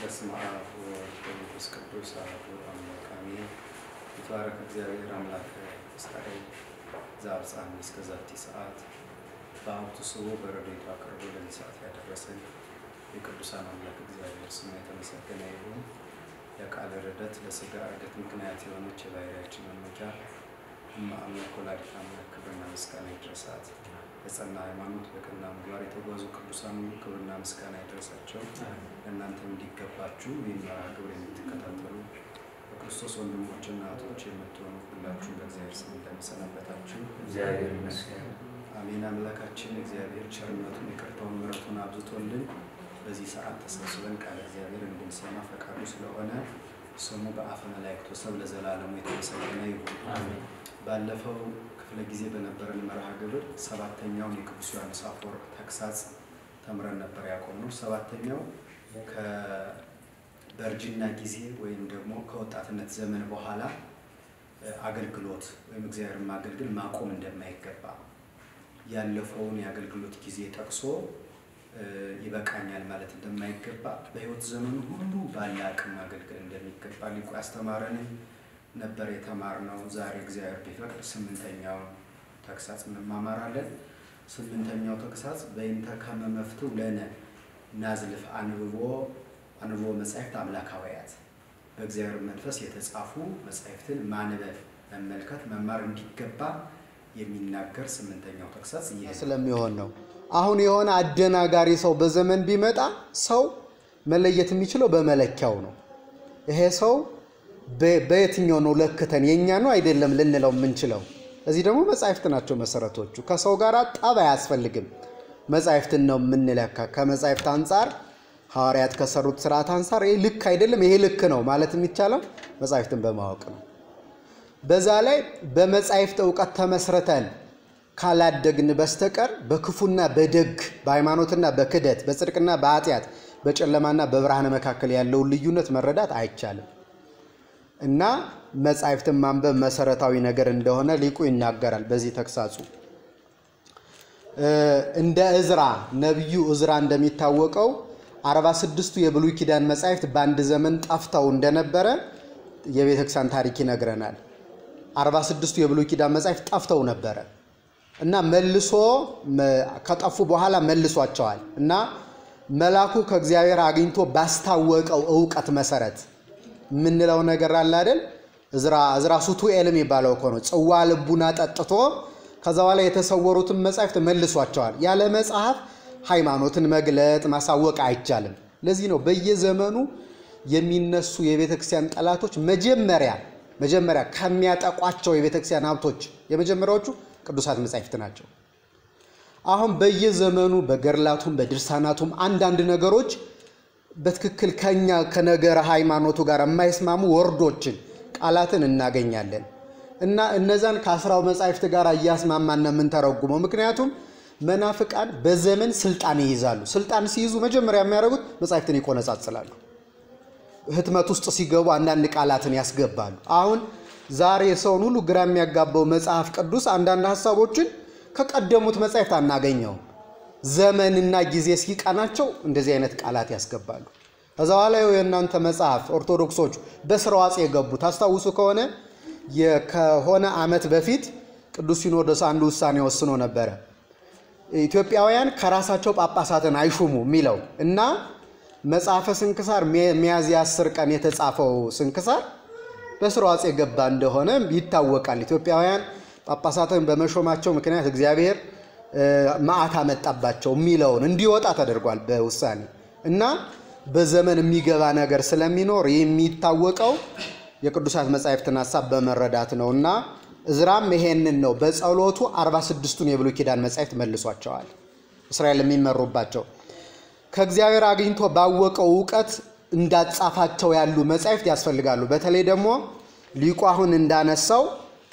በስመ አብ ወወልድ ወመንፈስ ቅዱስ አሐዱ አምላክ አሜን። ይትባረክ እግዚአብሔር አምላከ እስራኤል ዘአብጽሐነ እስከ ዛቲ ሰዓት በሀብቱ ስቦ በረድኤቱ አቅርቦ ለዚህ ሰዓት ያደረሰን የቅዱሳን አምላክ እግዚአብሔር ስሙ የተመሰገነ ይሁን። የቃለ ርደት ለሥጋ እርገት ምክንያት የሆነች የባሕርያችን መመኪያ እመ አምላክ ወላዲተ አምላክ ክብርና ምስጋና ይድረሳት። የጸና ሃይማኖት በቀና ምግባር የተጓዙ ቅዱሳን ሁሉ ክብርና ምስጋና ይድረሳቸው። ለእናንተም እንዲገባችሁ ይህን መርሃ ግብር የምትከታተሉ በክርስቶስ ወንድሞችና እህቶች የምትሆኑ ሁላችሁም በእግዚአብሔር ስም እንደምሰነበታችሁ እግዚአብሔር ይመስገን። አሜን። አምላካችን እግዚአብሔር ቸርነቱን ይቅርታውን ምሕረቱን አብዝቶልን በዚህ ሰዓት ተሰብስበን ቃለ እግዚአብሔር እንድንሰማ ፈቃዱ ስለሆነ ስሙ በአፈ መላእክቱ ሰብ ለዘላለሙ የተመሰገነ ይሁን። አሜን። ባለፈው ክፍለ ጊዜ በነበረን መርሃ ግብር ሰባተኛውን የቅዱስ ዮሐንስ አፈወርቅ ተግሳጽ ተምረን ነበር ያቆምነው። ሰባተኛው ከበእርጅና ጊዜ ወይም ደግሞ ከወጣትነት ዘመን በኋላ አገልግሎት ወይም እግዚአብሔርን ማገልገል ማቆም እንደማይገባ ያለፈውን የአገልግሎት ጊዜ ጠቅሶ ይበቃኛል ማለት እንደማይገባ በሕይወት ዘመኑ ሁሉ ባለ አቅም ማገልገል እንደሚገባ ሊቁ ያስተማረንን ነበር የተማርነው። ዛሬ እግዚአብሔር ቢፈቅድ ስምንተኛውን ተግሳጽ እንማማራለን። ስምንተኛው ተግሳጽ በይንተ ከመ መፍትው ለነ ናዝልፍ አንብቦ አንብቦ መጻሕፍት አምላካውያት በእግዚአብሔር መንፈስ የተጻፉ መጻሕፍትን ማንበብ፣ መመልከት፣ መማር እንዲገባ የሚናገር ስምንተኛው ተግሳጽ ይህ ነው። ስለሚሆን ነው። አሁን የሆነ አደናጋሪ ሰው በዘመን ቢመጣ ሰው መለየት የሚችለው በመለኪያው ነው። ይሄ ሰው በ- በየትኛው ነው ለክተን የእኛ ነው አይደለም ልንለው የምንችለው? እዚህ ደግሞ መጻሕፍት ናቸው መሰረቶቹ። ከሰው ጋር ጠብ አያስፈልግም። መጻሕፍትን ነው የምንለካ። ከመጻሕፍት አንጻር ሐዋርያት ከሰሩት ስርዓት አንጻር ይህ ልክ አይደለም፣ ይሄ ልክ ነው ማለት የሚቻለው መጻሕፍትን በማወቅ ነው። በዛ ላይ በመጻሕፍት እውቀት ተመስርተን ካላደግን በስተቀር በክፉና በደግ በሃይማኖትና በክደት በጽድቅና በኃጢአት በጨለማና በብርሃን መካከል ያለውን ልዩነት መረዳት አይቻልም እና መጻሕፍትን ማንበብ መሰረታዊ ነገር እንደሆነ ሊቁ ይናገራል በዚህ ተግሳጹ። እንደ እዝራ ነቢዩ እዝራ እንደሚታወቀው አርባ ስድስቱ የብሉይ ኪዳን መጻሕፍት በአንድ ዘመን ጠፍተው እንደነበረ የቤተክርስቲያን ታሪክ ይነግረናል። አርባ ስድስቱ የብሉይ ኪዳን መጻሕፍት ጠፍተው ነበረ እና መልሶ ከጠፉ በኋላ መልሷቸዋል እና መልአኩ ከእግዚአብሔር አግኝቶ ባስታወቀው እውቀት መሰረት የምንለው ነገር አለ አይደል? እዝራ እዝራ ሱቱኤል የሚባለው እኮ ነው። ጽዋ ልቡና ጠጥቶ ከዛ በኋላ የተሰወሩትን መጻሕፍት መልሷቸዋል። ያለ መጽሐፍ ሃይማኖትን መግለጥ ማሳወቅ አይቻልም። ለዚህ ነው በየዘመኑ የሚነሱ የቤተ ክርስቲያን ጠላቶች መጀመሪያ መጀመሪያ ከሚያጠቋቸው የቤተ ክርስቲያን ሀብቶች የመጀመሪያዎቹ ቅዱሳት መጻሕፍት ናቸው። አሁን በየዘመኑ በገድላቱም በድርሳናቱም አንዳንድ ነገሮች በትክክል ከኛ ከነገረ ሃይማኖቱ ጋር የማይስማሙ ወርዶችን ቃላትን እናገኛለን እና እነዛን ከአስራው መጻሕፍት ጋር እያስማማን ነው የምንተረጉመው። ምክንያቱም መናፍቃን በዘመን ስልጣን ይይዛሉ። ስልጣን ሲይዙ መጀመሪያ የሚያደርጉት መጻሕፍትን ይቆነጻጽላሉ። ህትመት ውስጥ ሲገቡ አንዳንድ ቃላትን ያስገባሉ። አሁን ዛሬ ሰውን ሁሉ ግራ የሚያጋባው መጽሐፍ ቅዱስ አንዳንድ ሀሳቦችን ከቀደሙት መጻሕፍት አናገኘውም። ዘመንና ጊዜ ሲቀናቸው እንደዚህ አይነት ቃላት ያስገባሉ። ከዛ በኋላ ይኸው የእናንተ መጽሐፍ ኦርቶዶክሶቹ በስርዋጽ የገቡ ታስታውሱ ከሆነ ከሆነ ዓመት በፊት ቅዱስ ሲኖዶስ አንዱ ውሳኔ ወስኖ ነበረ። ኢትዮጵያውያን ከራሳቸው ጳጳሳትን አይሹሙ የሚለው እና መጽሐፈ ስንክሳር ሚያዝያ አስር ቀን የተጻፈው ስንክሳር በስርዋጽ የገባ እንደሆነ ይታወቃል። ኢትዮጵያውያን ጳጳሳትን በመሾማቸው ምክንያት እግዚአብሔር መዓት አመጣባቸው የሚለውን እንዲወጣ ተደርጓል በውሳኔ እና በዘመን የሚገባ ነገር ስለሚኖር የሚታወቀው የቅዱሳት መጻሕፍትን ሀሳብ በመረዳት ነው እና እዝራም ይሄንን ነው በጸሎቱ 46ቱን የብሉይ ኪዳን መጻሕፍት መልሷቸዋል። እስራኤል የሚመሩባቸው ከእግዚአብሔር አግኝቶ ባወቀው እውቀት እንዳጻፋቸው ያሉ መጻሕፍት ያስፈልጋሉ። በተለይ ደግሞ ሊቁ አሁን እንዳነሳው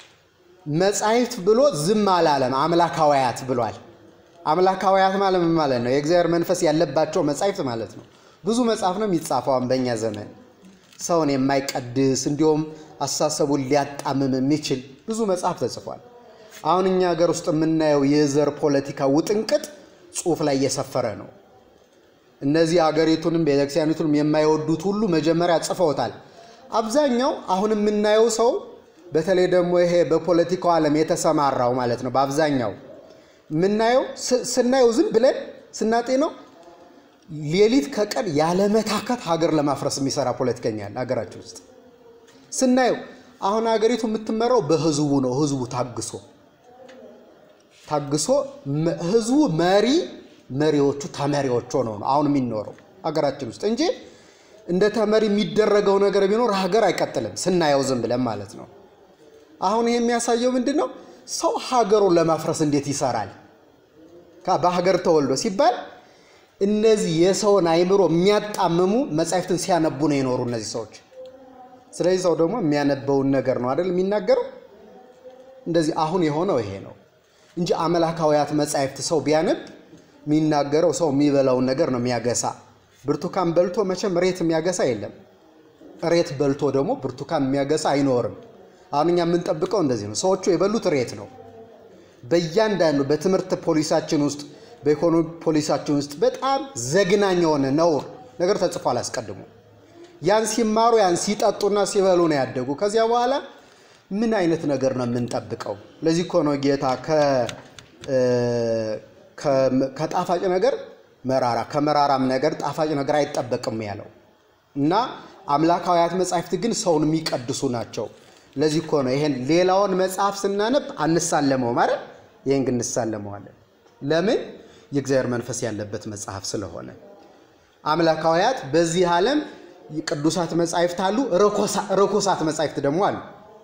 መጻሕፍት ብሎ ዝም አላለም፣ አምላካውያት ብሏል። አምላካውያት ማለት ምን ማለት ነው? የእግዚአብሔር መንፈስ ያለባቸው መጻሕፍት ማለት ነው። ብዙ መጽሐፍ ነው የሚጻፈው በእኛ ዘመን ሰውን የማይቀድስ እንዲሁም አስተሳሰቡን ሊያጣምም የሚችል ብዙ መጽሐፍ ተጽፏል። አሁን እኛ ሀገር ውስጥ የምናየው የዘር ፖለቲካ ውጥንቅጥ ጽሑፍ ላይ እየሰፈረ ነው። እነዚህ ሀገሪቱንም ቤተክርስቲያኒቱንም የማይወዱት ሁሉ መጀመሪያ ጽፈውታል። አብዛኛው አሁን የምናየው ሰው በተለይ ደግሞ ይሄ በፖለቲካው ዓለም የተሰማራው ማለት ነው። በአብዛኛው የምናየው ስናየው ዝም ብለን ስናጤነው ሌሊት ከቀን ያለመታከት ሀገር ለማፍረስ የሚሰራ ፖለቲከኛ አለ ሀገራችን ውስጥ ስናየው። አሁን ሀገሪቱ የምትመራው በህዝቡ ነው። ህዝቡ ታግሶ ታግሶ ህዝቡ መሪ መሪዎቹ ተመሪዎች ሆነው ነው አሁን የሚኖረው ሀገራችን ውስጥ እንጂ እንደ ተመሪ የሚደረገው ነገር ቢኖር ሀገር አይቀጥልም። ስናየው ዝም ብለን ማለት ነው። አሁን ይሄ የሚያሳየው ምንድን ነው? ሰው ሀገሩን ለማፍረስ እንዴት ይሰራል? በሀገር ተወልዶ ሲባል እነዚህ የሰውን አይምሮ የሚያጣምሙ መጻሕፍትን ሲያነቡ ነው የኖሩ እነዚህ ሰዎች። ስለዚህ ሰው ደግሞ የሚያነበውን ነገር ነው አይደል የሚናገረው። እንደዚህ አሁን የሆነው ይሄ ነው እንጂ አመላካውያት መጻሕፍት ሰው ቢያነብ የሚናገረው ሰው የሚበላውን ነገር ነው የሚያገሳ። ብርቱካን በልቶ መቼም ሬት የሚያገሳ የለም። ሬት በልቶ ደግሞ ብርቱካን የሚያገሳ አይኖርም። አሁን እኛ የምንጠብቀው እንደዚህ ነው። ሰዎቹ የበሉት ሬት ነው። በእያንዳንዱ በትምህርት ፖሊሳችን ውስጥ በኢኮኖሚ ፖሊሳችን ውስጥ በጣም ዘግናኝ የሆነ ነውር ነገር ተጽፏል አስቀድሞ። ያን ሲማሩ ያን ሲጠጡና ሲበሉ ነው ያደጉ። ከዚያ በኋላ ምን አይነት ነገር ነው የምንጠብቀው? ለዚህ እኮ ነው ጌታ ከጣፋጭ ነገር መራራ ከመራራም ነገር ጣፋጭ ነገር አይጠበቅም ያለው እና አምላካውያት መጻሕፍት ግን ሰውን የሚቀድሱ ናቸው። ለዚህ እኮ ነው ይሄን ሌላውን መጽሐፍ ስናነብ አንሳለመው ማለት ይህን ግን እንሳለመዋለን። ለምን? የእግዚአብሔር መንፈስ ያለበት መጽሐፍ ስለሆነ። አምላካውያት በዚህ ዓለም ቅዱሳት መጻሕፍት አሉ፣ ርኩሳት መጻሕፍት ደግሞ አሉ።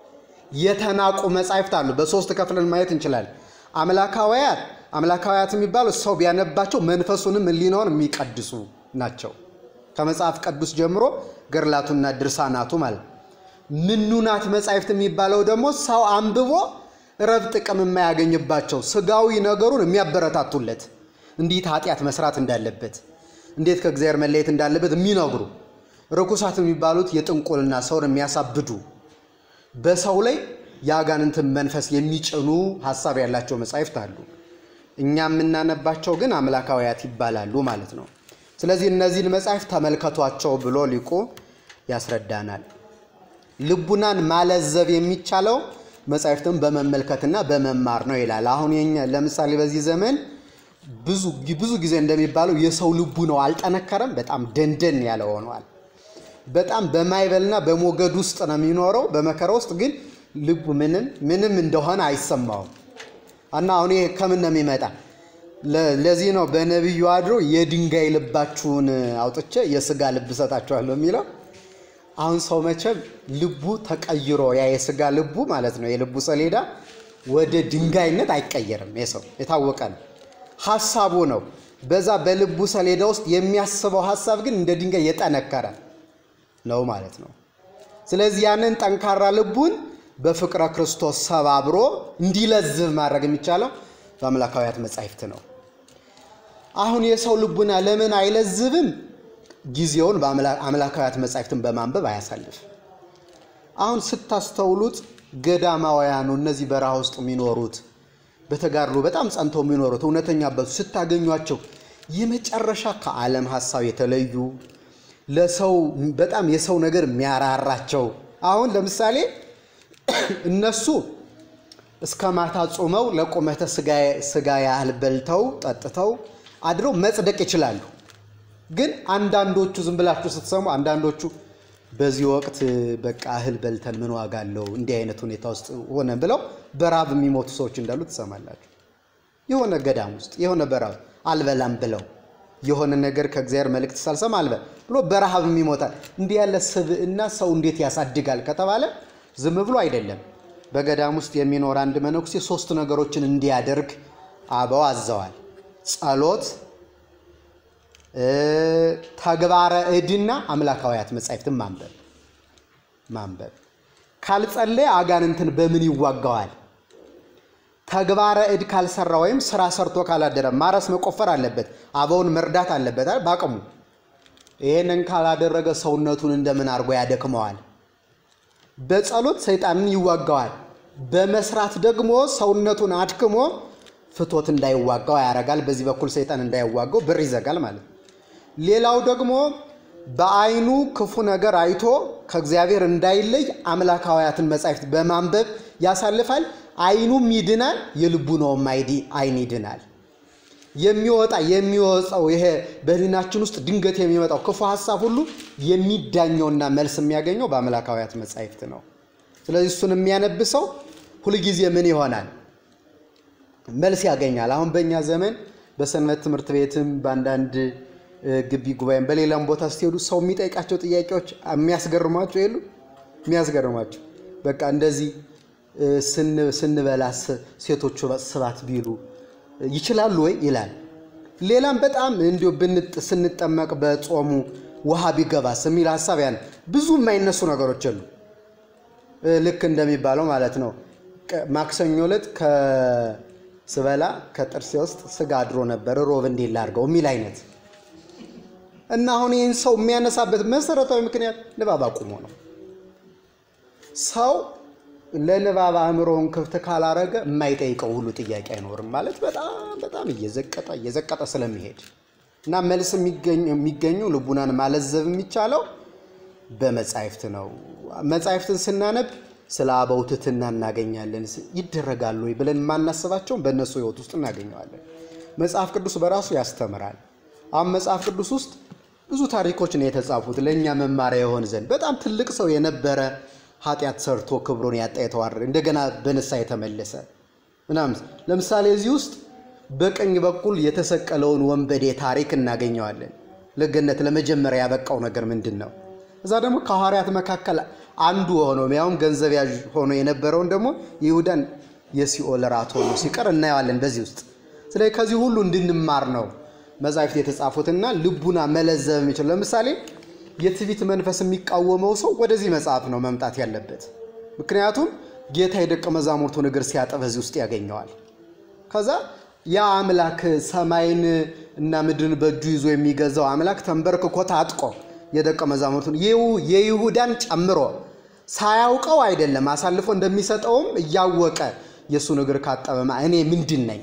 የተናቁ መጻሕፍት አሉ። በሶስት ከፍለን ማየት እንችላለን። አምላካውያት አምላካውያት የሚባሉ ሰው ቢያነባቸው መንፈሱንም ሕሊናውን የሚቀድሱ ናቸው። ከመጽሐፍ ቅዱስ ጀምሮ ገድላቱና ድርሳናቱ ማለት ምኑናት መጻሕፍት የሚባለው ደግሞ ሰው አንብቦ ረብ ጥቅም የማያገኝባቸው ስጋዊ ነገሩን የሚያበረታቱለት እንዴት ኃጢአት መስራት እንዳለበት እንዴት ከእግዚአብሔር መለየት እንዳለበት የሚነግሩ ርኩሳት የሚባሉት የጥንቁልና ሰውን የሚያሳብዱ በሰው ላይ የአጋንንትን መንፈስ የሚጭኑ ሀሳብ ያላቸው መጻሕፍት አሉ። እኛ የምናነባቸው ግን አምላካውያት ይባላሉ ማለት ነው። ስለዚህ እነዚህን መጻሕፍት ተመልከቷቸው ብሎ ሊቁ ያስረዳናል። ልቡናን ማለዘብ የሚቻለው መጻሕፍትን በመመልከትና በመማር ነው ይላል። አሁን የኛ ለምሳሌ በዚህ ዘመን ብዙ ብዙ ጊዜ እንደሚባለው የሰው ልቡ ነው አልጠነከረም፣ በጣም ደንደን ያለ ሆኗል። በጣም በማይበልና በሞገድ ውስጥ ነው የሚኖረው። በመከራ ውስጥ ግን ልቡ ምንም ምንም እንደሆነ አይሰማውም። እና አሁን ይሄ ከምን ነው የሚመጣ? ለዚህ ነው በነቢዩ አድሮ የድንጋይ ልባችሁን አውጥቼ የስጋ ልብ እሰጣችኋለሁ የሚለው። አሁን ሰው መቼም ልቡ ተቀይሮ ያ የስጋ ልቡ ማለት ነው የልቡ ሰሌዳ ወደ ድንጋይነት አይቀየርም። የሰው የታወቀ ነው። ሀሳቡ ነው በዛ በልቡ ሰሌዳ ውስጥ የሚያስበው ሀሳብ ግን እንደ ድንጋይ የጠነከረ ነው ማለት ነው። ስለዚህ ያንን ጠንካራ ልቡን በፍቅረ ክርስቶስ ሰባብሮ እንዲለዝብ ማድረግ የሚቻለው በአምላካውያት መጻሕፍት ነው። አሁን የሰው ልቡና ለምን አይለዝብም? ጊዜውን በአምላካውያት መጻሕፍትን በማንበብ አያሳልፍ። አሁን ስታስተውሉት ገዳማውያኑ እነዚህ በረሃ ውስጥ የሚኖሩት በተጋድሎ በጣም ጸንተው የሚኖሩት እውነተኛ አባቶች ስታገኟቸው የመጨረሻ ከዓለም ሀሳብ የተለዩ ለሰው በጣም የሰው ነገር የሚያራራቸው አሁን ለምሳሌ እነሱ እስከ ማታ ጾመው ለቁመተ ስጋ ያህል በልተው ጠጥተው አድረው መጽደቅ ይችላሉ። ግን አንዳንዶቹ ዝም ብላችሁ ስትሰሙ አንዳንዶቹ በዚህ ወቅት በቃ እህል በልተን ምን ዋጋ አለው እንዲህ አይነት ሁኔታ ውስጥ ሆነ ብለው በራብ የሚሞቱ ሰዎች እንዳሉ ትሰማላችሁ። የሆነ ገዳም ውስጥ የሆነ በራብ አልበላም ብለው የሆነ ነገር ከእግዚአብሔር መልእክት ሳልሰማ አልበል ብሎ በረሃብ ይሞታል። እንዲህ ያለ ስብዕና ሰው እንዴት ያሳድጋል ከተባለ ዝም ብሎ አይደለም። በገዳም ውስጥ የሚኖር አንድ መነኩሴ ሶስት ነገሮችን እንዲያደርግ አበው አዘዋል። ጸሎት፣ ተግባረ እድና አምላካውያት መጻሕፍትን ማንበብ ማንበብ። ካልጸለየ አጋንንትን በምን ይዋጋዋል? ተግባረ እድ ካልሰራ ወይም ስራ ሰርቶ ካላደረ ማረስ መቆፈር አለበት፣ አበውን መርዳት አለበት በአቅሙ። ይህንን ካላደረገ ሰውነቱን እንደምን አድርጎ ያደክመዋል? በጸሎት ሰይጣንን ይዋጋዋል። በመስራት ደግሞ ሰውነቱን አድክሞ ፍቶት እንዳይዋጋው ያደርጋል። በዚህ በኩል ሰይጣን እንዳይዋጋው በር ይዘጋል ማለት ነው። ሌላው ደግሞ በዓይኑ ክፉ ነገር አይቶ ከእግዚአብሔር እንዳይለይ አምላካውያትን መጻሕፍት በማንበብ ያሳልፋል። ዓይኑም ይድናል፣ የልቡናውም ዓይን ይድናል። የሚወጣ የሚወጣው ይሄ በሕሊናችን ውስጥ ድንገት የሚመጣው ክፉ ሀሳብ ሁሉ የሚዳኘውና መልስ የሚያገኘው በአምላካውያት መጻሕፍት ነው። ስለዚህ እሱን የሚያነብሰው ሁልጊዜ ምን ይሆናል? መልስ ያገኛል። አሁን በእኛ ዘመን በሰንበት ትምህርት ቤትም በአንዳንድ ግቢ ጉባኤም በሌላም ቦታ ስትሄዱ ሰው የሚጠይቃቸው ጥያቄዎች የሚያስገርሟቸው የሉ የሚያስገርሟቸው በቃ እንደዚህ ስንበላ ሴቶቹ ስባት ቢሉ ይችላሉ ወይ ይላል። ሌላም በጣም እንዲሁ ስንጠመቅ በጾሙ ውሃ ቢገባስ የሚል ሀሳብ ያን ብዙ የማይነሱ ነገሮች የሉ። ልክ እንደሚባለው ማለት ነው ማክሰኞ ዕለት ከስበላ ከጥርሴ ውስጥ ስጋ አድሮ ነበር ሮብ እንዴት ላድርገው የሚል አይነት እና አሁን ይህን ሰው የሚያነሳበት መሰረታዊ ምክንያት ንባብ አቁሞ ነው። ሰው ለንባብ አእምሮውን ክፍት ካላረገ የማይጠይቀው ሁሉ ጥያቄ አይኖርም ማለት በጣም በጣም እየዘቀጠ እየዘቀጠ ስለሚሄድ እና መልስ የሚገኙ ልቡናን ማለዘብ የሚቻለው በመጻሕፍት ነው። መጻሕፍትን ስናነብ ስለ አበው ትሕትና እናገኛለን። ይደረጋሉ ወይ ብለን የማናስባቸውን በእነሱ ሕይወት ውስጥ እናገኘዋለን። መጽሐፍ ቅዱስ በራሱ ያስተምራል። አሁን መጽሐፍ ቅዱስ ውስጥ ብዙ ታሪኮች ነው የተጻፉት ለእኛ መማሪያ የሆን ዘንድ በጣም ትልቅ ሰው የነበረ ኃጢአት ሰርቶ ክብሩን ያጣ የተዋረደ እንደገና በንስሐ የተመለሰ ምናምን። ለምሳሌ እዚህ ውስጥ በቀኝ በኩል የተሰቀለውን ወንበዴ ታሪክ እናገኘዋለን። ለገነት ለመጀመሪያ ያበቃው ነገር ምንድን ነው? እዛ ደግሞ ከሐዋርያት መካከል አንዱ ሆኖ ያውም ገንዘብ ያዥ ሆኖ የነበረውን ደግሞ ይሁዳን የሲኦል ራት ሆኖ ሲቀር እናየዋለን በዚህ ውስጥ። ስለዚህ ከዚህ ሁሉ እንድንማር ነው መጻሕፍት የተጻፉትና ልቡና መለዘብ የሚችል ለምሳሌ የትዕቢት መንፈስ የሚቃወመው ሰው ወደዚህ መጽሐፍ ነው መምጣት ያለበት። ምክንያቱም ጌታ የደቀ መዛሙርቱን እግር ሲያጠብ እዚህ ውስጥ ያገኘዋል። ከዛ ያ አምላክ ሰማይን እና ምድርን በእጁ ይዞ የሚገዛው አምላክ ተንበርክኮ ታጥቆ የደቀ መዛሙርቱን የይሁዳን ጨምሮ ሳያውቀው አይደለም አሳልፎ እንደሚሰጠውም እያወቀ የእሱን እግር ካጠበማ እኔ ምንድን ነኝ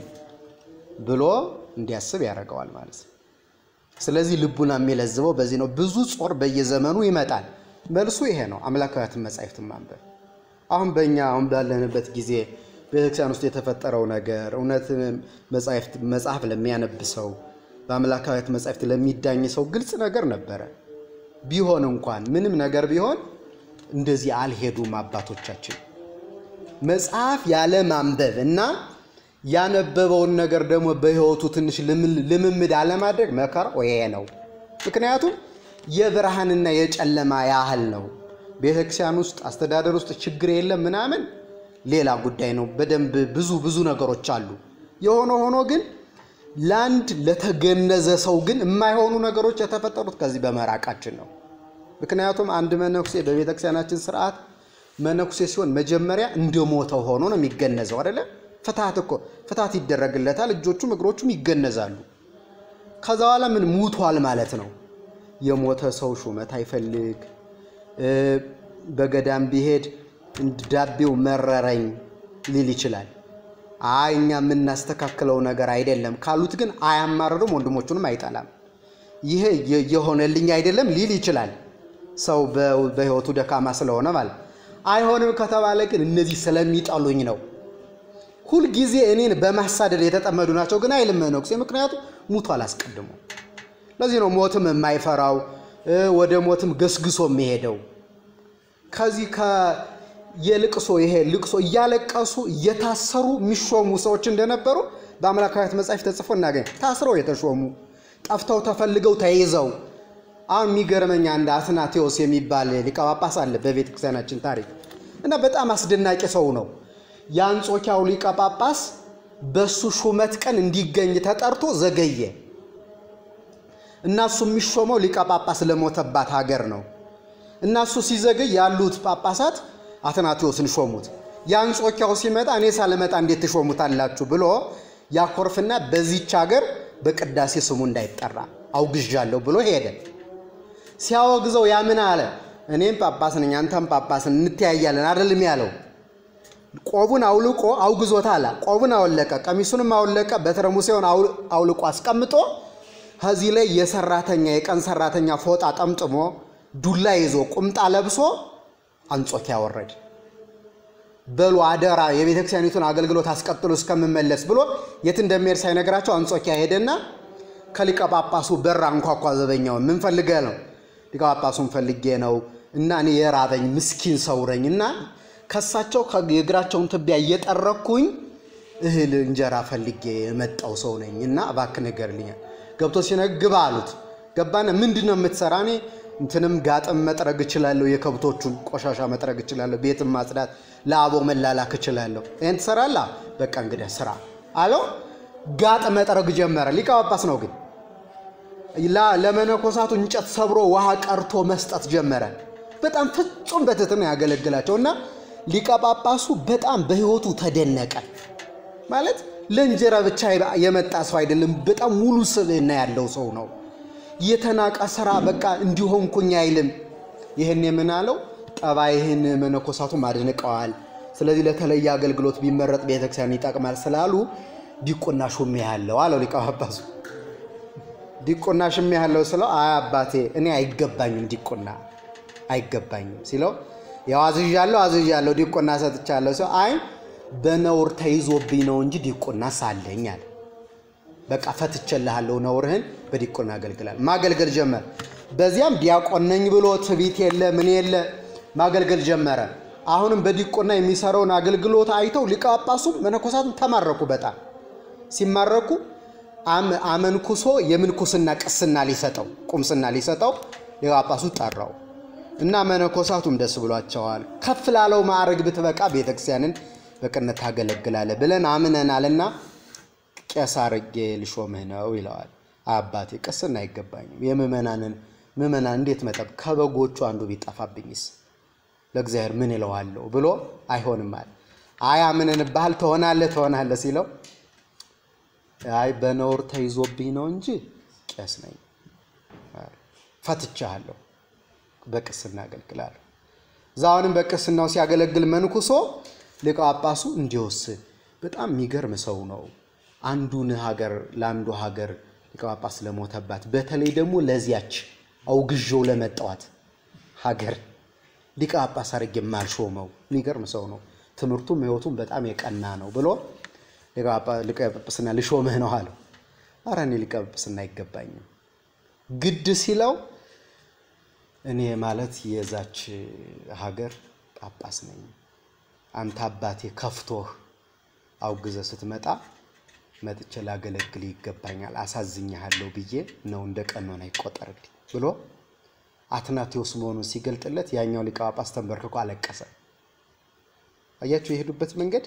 ብሎ እንዲያስብ ያደርገዋል ማለት ነው። ስለዚህ ልቡና የሚለዝበው በዚህ ነው። ብዙ ጾር በየዘመኑ ይመጣል። መልሱ ይሄ ነው፣ አምላካዊያትን መጻሕፍትን ማንበብ። አሁን በእኛ አሁን ባለንበት ጊዜ ቤተክርስቲያን ውስጥ የተፈጠረው ነገር እውነት መጽሐፍ ለሚያነብ ሰው በአምላካዊያት መጻሕፍት ለሚዳኝ ሰው ግልጽ ነገር ነበረ። ቢሆን እንኳን ምንም ነገር ቢሆን እንደዚህ አልሄዱም አባቶቻችን። መጽሐፍ ያለ ማንበብ እና ያነበበውን ነገር ደግሞ በሕይወቱ ትንሽ ልምምድ አለማድረግ መከራው ይሄ ነው። ምክንያቱም የብርሃንና የጨለማ ያህል ነው። ቤተክርስቲያን ውስጥ አስተዳደር ውስጥ ችግር የለም ምናምን ሌላ ጉዳይ ነው። በደንብ ብዙ ብዙ ነገሮች አሉ። የሆነ ሆኖ ግን ለአንድ ለተገነዘ ሰው ግን የማይሆኑ ነገሮች የተፈጠሩት ከዚህ በመራቃችን ነው። ምክንያቱም አንድ መነኩሴ በቤተክርስቲያናችን ስርዓት መነኩሴ ሲሆን መጀመሪያ እንደሞተው ሆኖ ነው የሚገነዘው አይደለም። ፍትሐት እኮ ፍትሐት ይደረግለታል። እጆቹም እግሮቹም ይገነዛሉ። ከዛ በኋላ ምን ሙቷል ማለት ነው። የሞተ ሰው ሹመት አይፈልግ። በገዳም ቢሄድ ዳቤው መረረኝ ሊል ይችላል። አይ እኛ የምናስተካክለው ነገር አይደለም ካሉት ግን አያማርርም፣ ወንድሞቹንም አይጠላም። ይሄ የሆነልኝ አይደለም ሊል ይችላል። ሰው በሕይወቱ ደካማ ስለሆነ ማለት አይሆንም ከተባለ ግን እነዚህ ስለሚጠሉኝ ነው ሁልጊዜ እኔን በማሳደድ የተጠመዱ ናቸው ግን አይልም መነኩሴ። ምክንያቱም ሙቷል አስቀድሞ። ለዚህ ነው ሞትም የማይፈራው ወደ ሞትም ገስግሶ የሚሄደው። ከዚህ የልቅሶ ይሄ ልቅሶ እያለቀሱ እየታሰሩ የሚሾሙ ሰዎች እንደነበሩ በአምላካዊት መጻሕፍት ተጽፎ እናገኝ። ታስረው የተሾሙ ጠፍተው ተፈልገው ተይዘው። አሁን የሚገርመኝ አንድ አትናቴዎስ የሚባል ሊቀ ጳጳስ አለ በቤተ ክርስቲያናችን ታሪክ እና በጣም አስደናቂ ሰው ነው። የአንጾኪያው ሊቀ ጳጳስ በሱ ሹመት ቀን እንዲገኝ ተጠርቶ ዘገየ እና እሱ የሚሾመው ሊቀ ጳጳስ ለሞተባት ሀገር ነው እና እሱ ሲዘገይ ያሉት ጳጳሳት አትናቴዎስን ሾሙት። የአንጾኪያው ሲመጣ እኔ ሳልመጣ እንዴት ትሾሙታላችሁ ብሎ ያኮርፍና በዚች ሀገር በቅዳሴ ስሙ እንዳይጠራ አውግዣለሁ ብሎ ሄደ። ሲያወግዘው ያምን አለ እኔም ጳጳስ ነኝ አንተም ጳጳስ እንተያያለን አይደለም ያለው ቆቡን አውልቆ አውግዞታል። ቆቡን አወለቀ፣ ቀሚሱንም አወለቀ፣ በትረ ሙሴውን አውልቆ አስቀምጦ ከዚህ ላይ የሰራተኛ የቀን ሰራተኛ ፎጣ ጠምጥሞ ዱላ ይዞ ቁምጣ ለብሶ አንጾኪያ ወረደ። በሉ አደራ የቤተ ክርስቲያኒቱን አገልግሎት አስቀጥሎ እስከምመለስ ብሎ የት እንደሚሄድ ሳይነግራቸው አንጾኪያ ሄደና ከሊቀ ጳጳሱ በር አንኳኳ። ዘበኛውን ምን ፈልገህ ነው? ሊቀ ጳጳሱን ፈልጌ ነው እና እኔ የራበኝ ምስኪን ሰው ነኝ እና ከሳቸው የእግራቸውን ትቢያ እየጠረኩኝ እህል እንጀራ ፈልጌ የመጣው ሰው ነኝ እና እባክህ ንገርልኛል። ገብቶ ሲነግር ግባ አሉት። ገባና ምንድን ነው የምትሰራ? እኔ እንትንም ጋጥም መጥረግ እችላለሁ፣ የከብቶቹን ቆሻሻ መጥረግ እችላለሁ፣ ቤትም ማጽዳት፣ ለአቦ መላላክ እችላለሁ። ይህን ትሰራለህ? በቃ እንግዲህ ስራ አለው። ጋጥ መጥረግ ጀመረ። ሊቀ ጳጳስ ነው ግን ለመነኮሳቱ እንጨት ሰብሮ ውሃ ቀርቶ መስጠት ጀመረ። በጣም ፍጹም በትህትና ያገለግላቸው እና ሊቀ ጳጳሱ በጣም በሕይወቱ ተደነቀ። ማለት ለእንጀራ ብቻ የመጣ ሰው አይደለም። በጣም ሙሉ ስብዕና ያለው ሰው ነው። የተናቀ ስራ በቃ እንዲሆንኩኝ አይልም። ይህን የምናለው ጠባይህን መነኮሳቱም አድንቀዋል። ስለዚህ ለተለየ አገልግሎት ቢመረጥ ቤተክርስቲያን ይጠቅማል ስላሉ ዲቁና ሹሜ ያለው አለው ሊቀ ጳጳሱ። ዲቁና ሹሜ ያለው ስለው አይ አባቴ እኔ አይገባኝም ዲቁና አይገባኝም ሲለው ያው አዝዣለሁ አዝዣለሁ ዲቁና ሰጥቻለሁ ሲለው አይ በነውር ተይዞብኝ ነው እንጂ ዲቁና ሳለኝ አለ። በቃ ፈትቼልሃለሁ ነውርህን በዲቁና አገልግላል። ማገልገል ጀመረ። በዚያም ዲያቆን ነኝ ብሎ ትቢት የለ ምን የለ ማገልገል ጀመረ። አሁንም በዲቁና የሚሰራውን አገልግሎት አይተው ሊቀ ጳጳሱም መነኮሳቱም ተማረኩ። በጣም ሲማረኩ አመንኩሶ የምንኩስና ቅስና ሊሰጠው ቁምስና ሊሰጠው ሊቀ ጳጳሱ ጠራው እና መነኮሳቱም ደስ ብሏቸዋል። ከፍ ላለው ማዕረግ ብትበቃ ቤተክርስቲያንን በቅነት ታገለግላለህ ብለን አምነናልና ቄስ አድርጌ ልሾምህ ነው ይለዋል። አባቴ ቅስና አይገባኝም። የምእመናንን ምእመናን እንዴት መጠብ ከበጎቹ አንዱ ቢጠፋብኝስ ለእግዚአብሔር ምን ይለዋለሁ ብሎ አይሆንም አለ። አይ አምነንብሃል ትሆናለህ ትሆናለህ ሲለው አይ በነውር ተይዞብኝ ነው እንጂ ቄስ ነኝ ፈትቻለሁ፣ በቅስና አገልግላለሁ። እዛውንም በቅስናው ሲያገለግል መንኩሶ ሊቀ ጳጳሱ እንዲወስን በጣም የሚገርም ሰው ነው። አንዱን ሀገር ለአንዱ ሀገር ሊቀ ጳጳስ ለሞተባት በተለይ ደግሞ ለዚያች አውግዤው ለመጣዋት ሀገር ሊቀ ጳጳስ አድርጌ የማልሾመው የሚገርም ሰው ነው። ትምህርቱም ሕይወቱም በጣም የቀና ነው ብሎ ሊቀ ጳጳስና ልሾምህ ነው አለው። ኧረ እኔ ሊቀ ጳጳስና አይገባኝም። ግድ ሲለው እኔ ማለት የዛች ሀገር ጳጳስ ነኝ። አንተ አባቴ ከፍቶህ አውግዘ ስትመጣ መጥቼ ላገለግል ይገባኛል፣ አሳዝኛሃለሁ ብዬ ነው እንደ ቀኖና ይቆጠርልኝ ብሎ አትናቴዎስ መሆኑን ሲገልጥለት ያኛው ሊቀ ጳጳስ ተንበርክኮ አለቀሰ። አያችሁ የሄዱበት መንገድ።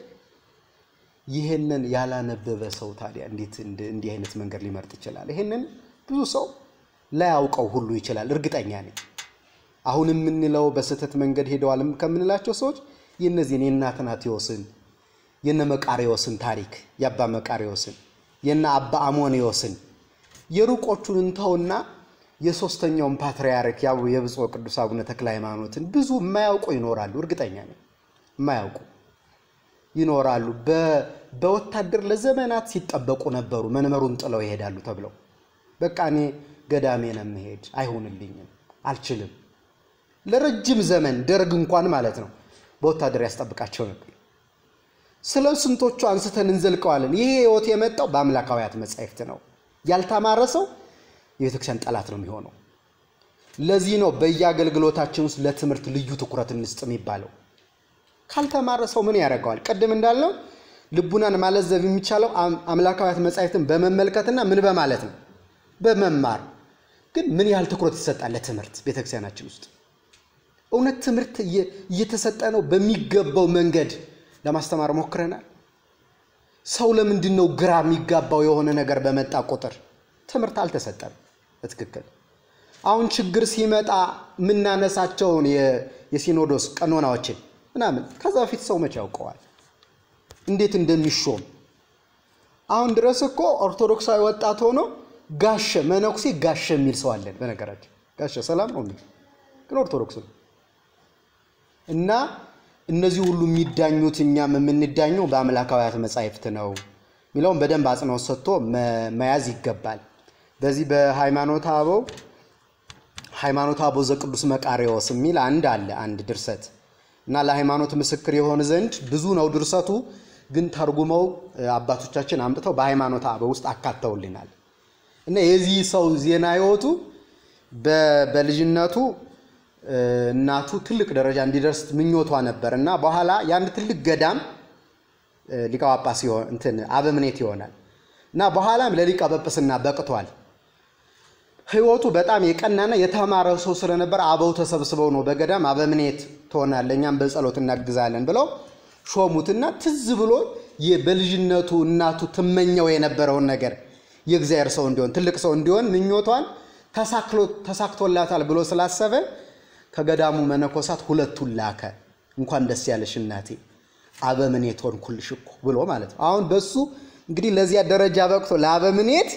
ይህንን ያላነበበ ሰው ታዲያ እንዴት እንዲህ አይነት መንገድ ሊመርጥ ይችላል? ይህንን ብዙ ሰው ላያውቀው ሁሉ ይችላል፣ እርግጠኛ ነኝ። አሁን የምንለው በስህተት መንገድ ሄደዋል ከምንላቸው ሰዎች የእነዚህን የእነ አትናቴዎስን የነ መቃሪዎስን ታሪክ የአባ መቃሪዎስን የነ አባ አሞኒዎስን የሩቆቹን እንተውና የሶስተኛውን ፓትርያርክ ያው የብፁዕ ቅዱስ አቡነ ተክለ ሃይማኖትን ብዙ የማያውቁ ይኖራሉ። እርግጠኛ ነኝ የማያውቁ ይኖራሉ። በወታደር ለዘመናት ሲጠበቁ ነበሩ። መንመሩን ጥለው ይሄዳሉ ተብለው በቃ እኔ ገዳሜ ነው የምሄድ፣ አይሆንልኝም፣ አልችልም። ለረጅም ዘመን ደርግ እንኳን ማለት ነው በወታደር ያስጠብቃቸው ነበር። ስለ ስንቶቹ አንስተን እንዘልቀዋለን። ይሄ ህይወት የመጣው በአምላካውያት መጻሕፍት ነው። ያልተማረ ሰው የቤተክርስቲያን ጠላት ነው የሚሆነው። ለዚህ ነው በየአገልግሎታችን ውስጥ ለትምህርት ልዩ ትኩረት እንስጥ የሚባለው። ካልተማረ ሰው ምን ያደርገዋል? ቅድም እንዳልነው ልቡናን ማለዘብ የሚቻለው አምላካውያት መጻሕፍትን በመመልከትና ምን በማለት ነው? በመማር ግን ምን ያህል ትኩረት ይሰጣል ለትምህርት ቤተክርስቲያናችን ውስጥ? እውነት ትምህርት እየተሰጠ ነው? በሚገባው መንገድ ለማስተማር ሞክረናል? ሰው ለምንድን ነው ግራ የሚጋባው? የሆነ ነገር በመጣ ቁጥር ትምህርት አልተሰጠም በትክክል። አሁን ችግር ሲመጣ የምናነሳቸውን የሲኖዶስ ቀኖናዎችን ምናምን ከዛ በፊት ሰው መቼ ያውቀዋል እንዴት እንደሚሾም? አሁን ድረስ እኮ ኦርቶዶክሳዊ ወጣት ሆኖ ጋሸ መነኩሴ ጋሸ የሚል ሰው አለን። በነገራችን ጋሸ ሰላም ነው የሚል ግን ኦርቶዶክስ ነው። እና እነዚህ ሁሉ የሚዳኙት እኛም የምንዳኘው በአምላካውያት መጻሕፍት ነው የሚለውን በደንብ አጽንኦት ሰጥቶ መያዝ ይገባል። በዚህ በሃይማኖተ አበው ሃይማኖተ አበው ዘቅዱስ መቃርዮስ የሚል አንድ አለ አንድ ድርሰት እና ለሃይማኖት ምስክር የሆን ዘንድ ብዙ ነው ድርሰቱ፣ ግን ተርጉመው አባቶቻችን አምጥተው በሃይማኖተ አበው ውስጥ አካተውልናል። እና የዚህ ሰው ዜና ህይወቱ በልጅነቱ እናቱ ትልቅ ደረጃ እንዲደርስ ምኞቷ ነበር እና በኋላ የአንድ ትልቅ ገዳም ሊቀ ጳጳስ እንትን አበምኔት ይሆናል እና በኋላም ለሊቀ ጵጵስና በቅቷል። ህይወቱ በጣም የቀናና የተማረ ሰው ስለነበር አበው ተሰብስበው ነው በገዳም አበምኔት ትሆናለህ፣ እኛም በጸሎት እናግዛለን ብለው ሾሙትና ትዝ ብሎ በልጅነቱ እናቱ ትመኘው የነበረውን ነገር የእግዚአብሔር ሰው እንዲሆን ትልቅ ሰው እንዲሆን ምኞቷን ተሳክቶላታል ብሎ ስላሰበ ከገዳሙ መነኮሳት ሁለቱን ላከ። እንኳን ደስ ያለሽ እናቴ አበምኔት ሆንኩልሽ እኮ ብሎ ማለት ነው። አሁን በሱ እንግዲህ ለዚያ ደረጃ በቅቶ ለአበምኔት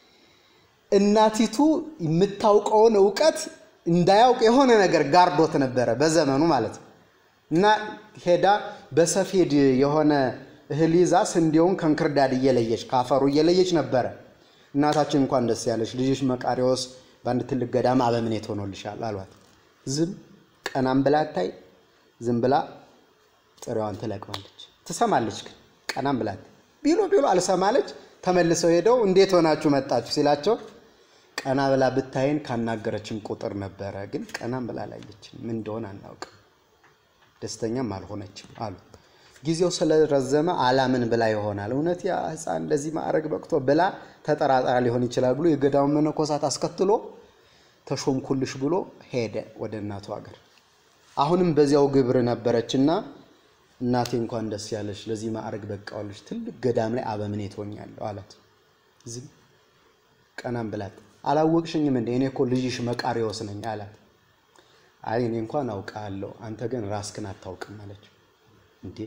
እናቲቱ የምታውቀውን እውቀት እንዳያውቅ የሆነ ነገር ጋርዶት ነበረ በዘመኑ ማለት ነው። እና ሄዳ በሰፌድ የሆነ እህል ይዛ ስንዴውን ከእንክርዳድ እየለየች ከአፈሩ እየለየች ነበረ። እናታችን እንኳን ደስ ያለሽ ልጅሽ መቃርዮስ በአንድ ትልቅ ገዳም አበምኔት ሆኖልሻል አሏት። ዝም ቀናም ብላ አታይ፣ ዝም ብላ ጥሬዋን ትለቅማለች። ትሰማለች ግን ቀናም ብላ ቢሎ ቢሎ አልሰማለች። ተመልሰው ሄደው እንዴት ሆናችሁ መጣችሁ ሲላቸው ቀና ብላ ብታይን ካናገረችን ቁጥር ነበረ፣ ግን ቀናም ብላ ላየችን ምን እንደሆነ አናውቅም፣ ደስተኛም አልሆነችም አሉ። ጊዜው ስለረዘመ አላምን ብላ ይሆናል። እውነት ያ ሕፃን ለዚህ ማዕረግ በቅቶ ብላ ተጠራጣራ ሊሆን ይችላል ብሎ የገዳሙ መነኮሳት አስከትሎ ተሾምኩልሽ ብሎ ሄደ ወደ እናቱ ሀገር። አሁንም በዚያው ግብር ነበረችና እናቴ እንኳን ደስ ያለሽ ለዚህ ማዕረግ በቃዋለሽ፣ ትልቅ ገዳም ላይ አበምኔት ሆኛለሁ አላት። ዝም ቀናም ብላት አላወቅሽኝም እንደ እኔ እኮ ልጅሽ መቃርዮስ ነኝ አላት። አይ እኔ እንኳን አውቃለሁ፣ አንተ ግን ራስክን አታውቅም አለችው። እንዴ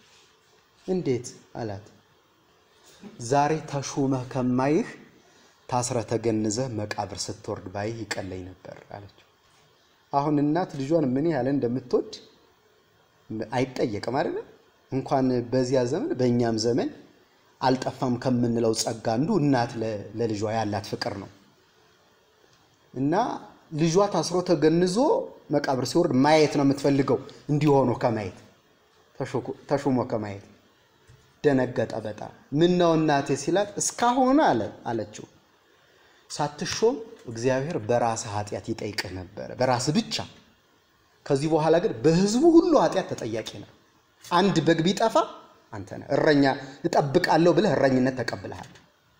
እንዴት አላት። ዛሬ ተሹመህ ከማይህ ታስረ ተገንዘህ መቃብር ስትወርድ ባይህ ይቀለኝ ነበር አለችው። አሁን እናት ልጇን ምን ያህል እንደምትወድ አይጠየቅም አይደለም። እንኳን በዚያ ዘመን በእኛም ዘመን አልጠፋም ከምንለው ጸጋ አንዱ እናት ለልጇ ያላት ፍቅር ነው እና ልጇ ታስሮ ተገንዞ መቃብር ሲወርድ ማየት ነው የምትፈልገው እንዲሆኑ ከማየት ተሹሞ ከማየት ደነገጠ በጣም ምን ነው እናቴ ሲላት እስካሁን አለ አለችው ሳትሾም እግዚአብሔር በራስህ ኃጢአት ይጠይቅህ ነበረ በራስህ ብቻ ከዚህ በኋላ ግን በህዝቡ ሁሉ ኃጢአት ተጠያቂ ነው አንድ በግ ቢጠፋ አንተ ነህ እረኛ እጠብቃለሁ ብለህ እረኝነት ተቀብለሃል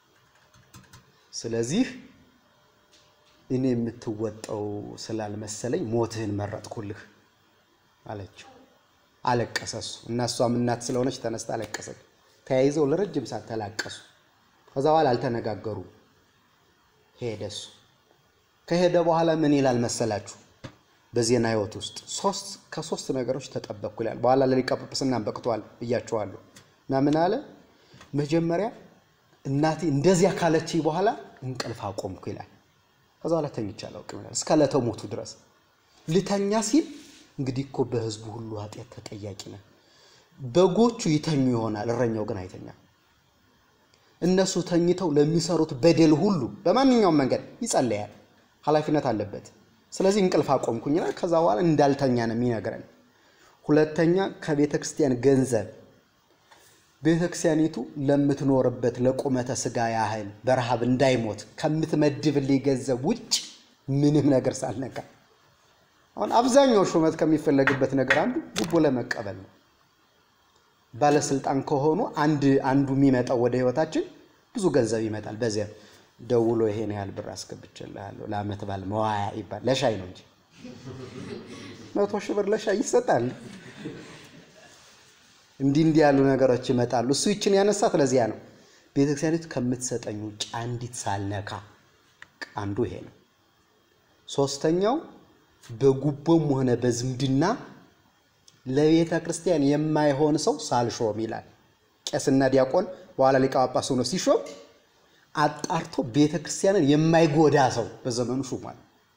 ስለዚህ እኔ የምትወጣው ስላልመሰለኝ ሞትህን መረጥኩልህ አለችው አለቀሰ እሱ እና እሷም እናት ስለሆነች ተነስታ አለቀሰች ተያይዘው ለረጅም ሰዓት ተላቀሱ ከዛ በኋላ አልተነጋገሩ ሄደ እሱ ከሄደ በኋላ ምን ይላል መሰላችሁ በዜና ህይወት ውስጥ ሶስት ከሶስት ነገሮች ተጠበቅኩ ይላል በኋላ ለሊቀ ጵጵስና በቅቷል ብያቸዋለሁ እና ምን አለ መጀመሪያ እናቴ እንደዚያ ካለች በኋላ እንቅልፍ አቆምኩ ይላል ከዛ በኋላ ተኝቼ አላውቅም ይላል እስከ ዕለተ ሞቱ ድረስ ልተኛ ሲል እንግዲህ እኮ በህዝቡ ሁሉ ኃጢአት ተጠያቂ ነን በጎቹ ይተኙ ይሆናል እረኛው ግን አይተኛም እነሱ ተኝተው ለሚሰሩት በደል ሁሉ በማንኛውም መንገድ ይጸለያል ኃላፊነት አለበት ስለዚህ እንቅልፍ አቆምኩኝ ይላል ከዛ በኋላ እንዳልተኛ ነው የሚነግረን ሁለተኛ ከቤተ ክርስቲያን ገንዘብ ቤተ ክርስቲያኒቱ ለምትኖርበት ለቁመተ ስጋ ያህል በረሃብ እንዳይሞት ከምትመድብልኝ ገንዘብ ውጭ ምንም ነገር ሳልነካ አሁን አብዛኛው ሹመት ከሚፈለግበት ነገር አንዱ ጉቦ ለመቀበል ነው ባለስልጣን ከሆኑ አንድ አንዱ የሚመጣው ወደ ህይወታችን ብዙ ገንዘብ ይመጣል በዚያ ደውሎ ይሄን ያህል ብር አስገብቼልሃለሁ ለአመት ባል መዋያ ይባል ለሻይ ነው እንጂ መቶ ሺህ ብር ለሻይ ይሰጣል እንዲህ እንዲህ ያሉ ነገሮች ይመጣሉ እሱ ይችን ያነሳት ለዚያ ነው ቤተክርስቲያኒቱ ከምትሰጠኝ ውጭ አንዲት ሳልነካ አንዱ ይሄ ነው ሶስተኛው በጉቦም ሆነ በዝምድና ለቤተ ክርስቲያን የማይሆን ሰው ሳልሾም ይላል ቄስና ዲያቆን በኋላ ሊቀ ጳጳስ ሆኖ ሲሾም አጣርቶ ቤተ ክርስቲያንን የማይጎዳ ሰው በዘመኑ ሹሟል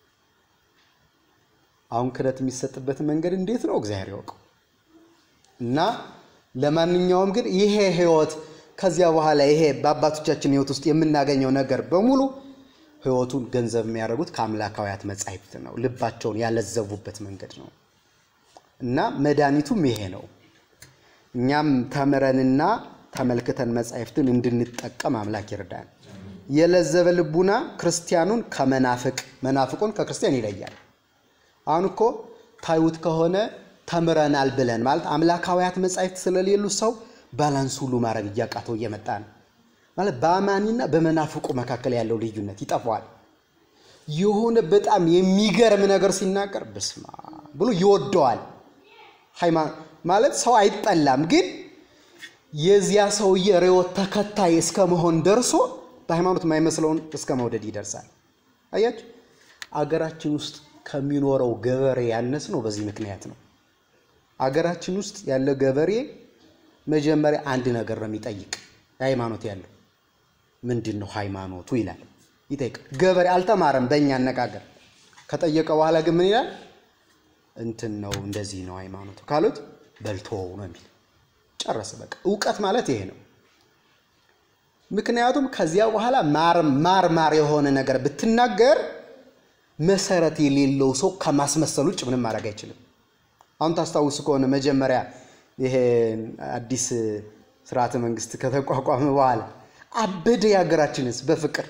አሁን ክህነት የሚሰጥበት መንገድ እንዴት ነው እግዚአብሔር ያውቀው እና ለማንኛውም ግን ይሄ ህይወት ከዚያ በኋላ ይሄ በአባቶቻችን ህይወት ውስጥ የምናገኘው ነገር በሙሉ ህይወቱን ገንዘብ የሚያደርጉት ከአምላካውያት መጻሕፍት ነው። ልባቸውን ያለዘቡበት መንገድ ነው እና መድኃኒቱም ይሄ ነው። እኛም ተምረንና ተመልክተን መጻሕፍትን እንድንጠቀም አምላክ ይርዳን። የለዘበ ልቡና ክርስቲያኑን ከመናፍቅ መናፍቁን ከክርስቲያን ይለያል። አሁን እኮ ታዩት ከሆነ ተምረናል ብለን ማለት አምላካውያት መጻሕፍት ስለሌሉ ሰው ባላንስ ሁሉ ማድረግ እያቃተው እየመጣ ነው። ማለት በአማኒና በመናፍቁ መካከል ያለው ልዩነት ይጠፋዋል። የሆነ በጣም የሚገርም ነገር ሲናገር በስማ ብሎ ይወደዋል። ማለት ሰው አይጠላም፣ ግን የዚያ ሰውዬ ርዕዮት ተከታይ እስከ መሆን ደርሶ በሃይማኖት የማይመስለውን እስከ መውደድ ይደርሳል። አያችሁ፣ አገራችን ውስጥ ከሚኖረው ገበሬ ያነስ ነው። በዚህ ምክንያት ነው። አገራችን ውስጥ ያለ ገበሬ መጀመሪያ አንድ ነገር ነው የሚጠይቅ ሃይማኖት ያለው ምንድን ነው ሃይማኖቱ ይላል፣ ይጠይቃል። ገበሬ አልተማረም። በእኛ አነጋገር ከጠየቀ በኋላ ግን ምን ይላል? እንትን ነው እንደዚህ ነው ሃይማኖቱ ካሉት በልቶ ነው የሚል ጨረሰ። በቃ እውቀት ማለት ይሄ ነው። ምክንያቱም ከዚያ በኋላ ማር ማር ማር የሆነ ነገር ብትናገር መሰረት የሌለው ሰው ከማስመሰል ውጭ ምንም ማድረግ አይችልም። አሁን ታስታውስ ከሆነ መጀመሪያ ይሄ አዲስ ስርዓተ መንግስት ከተቋቋመ በኋላ አበደ የሀገራችንስ በፍቅር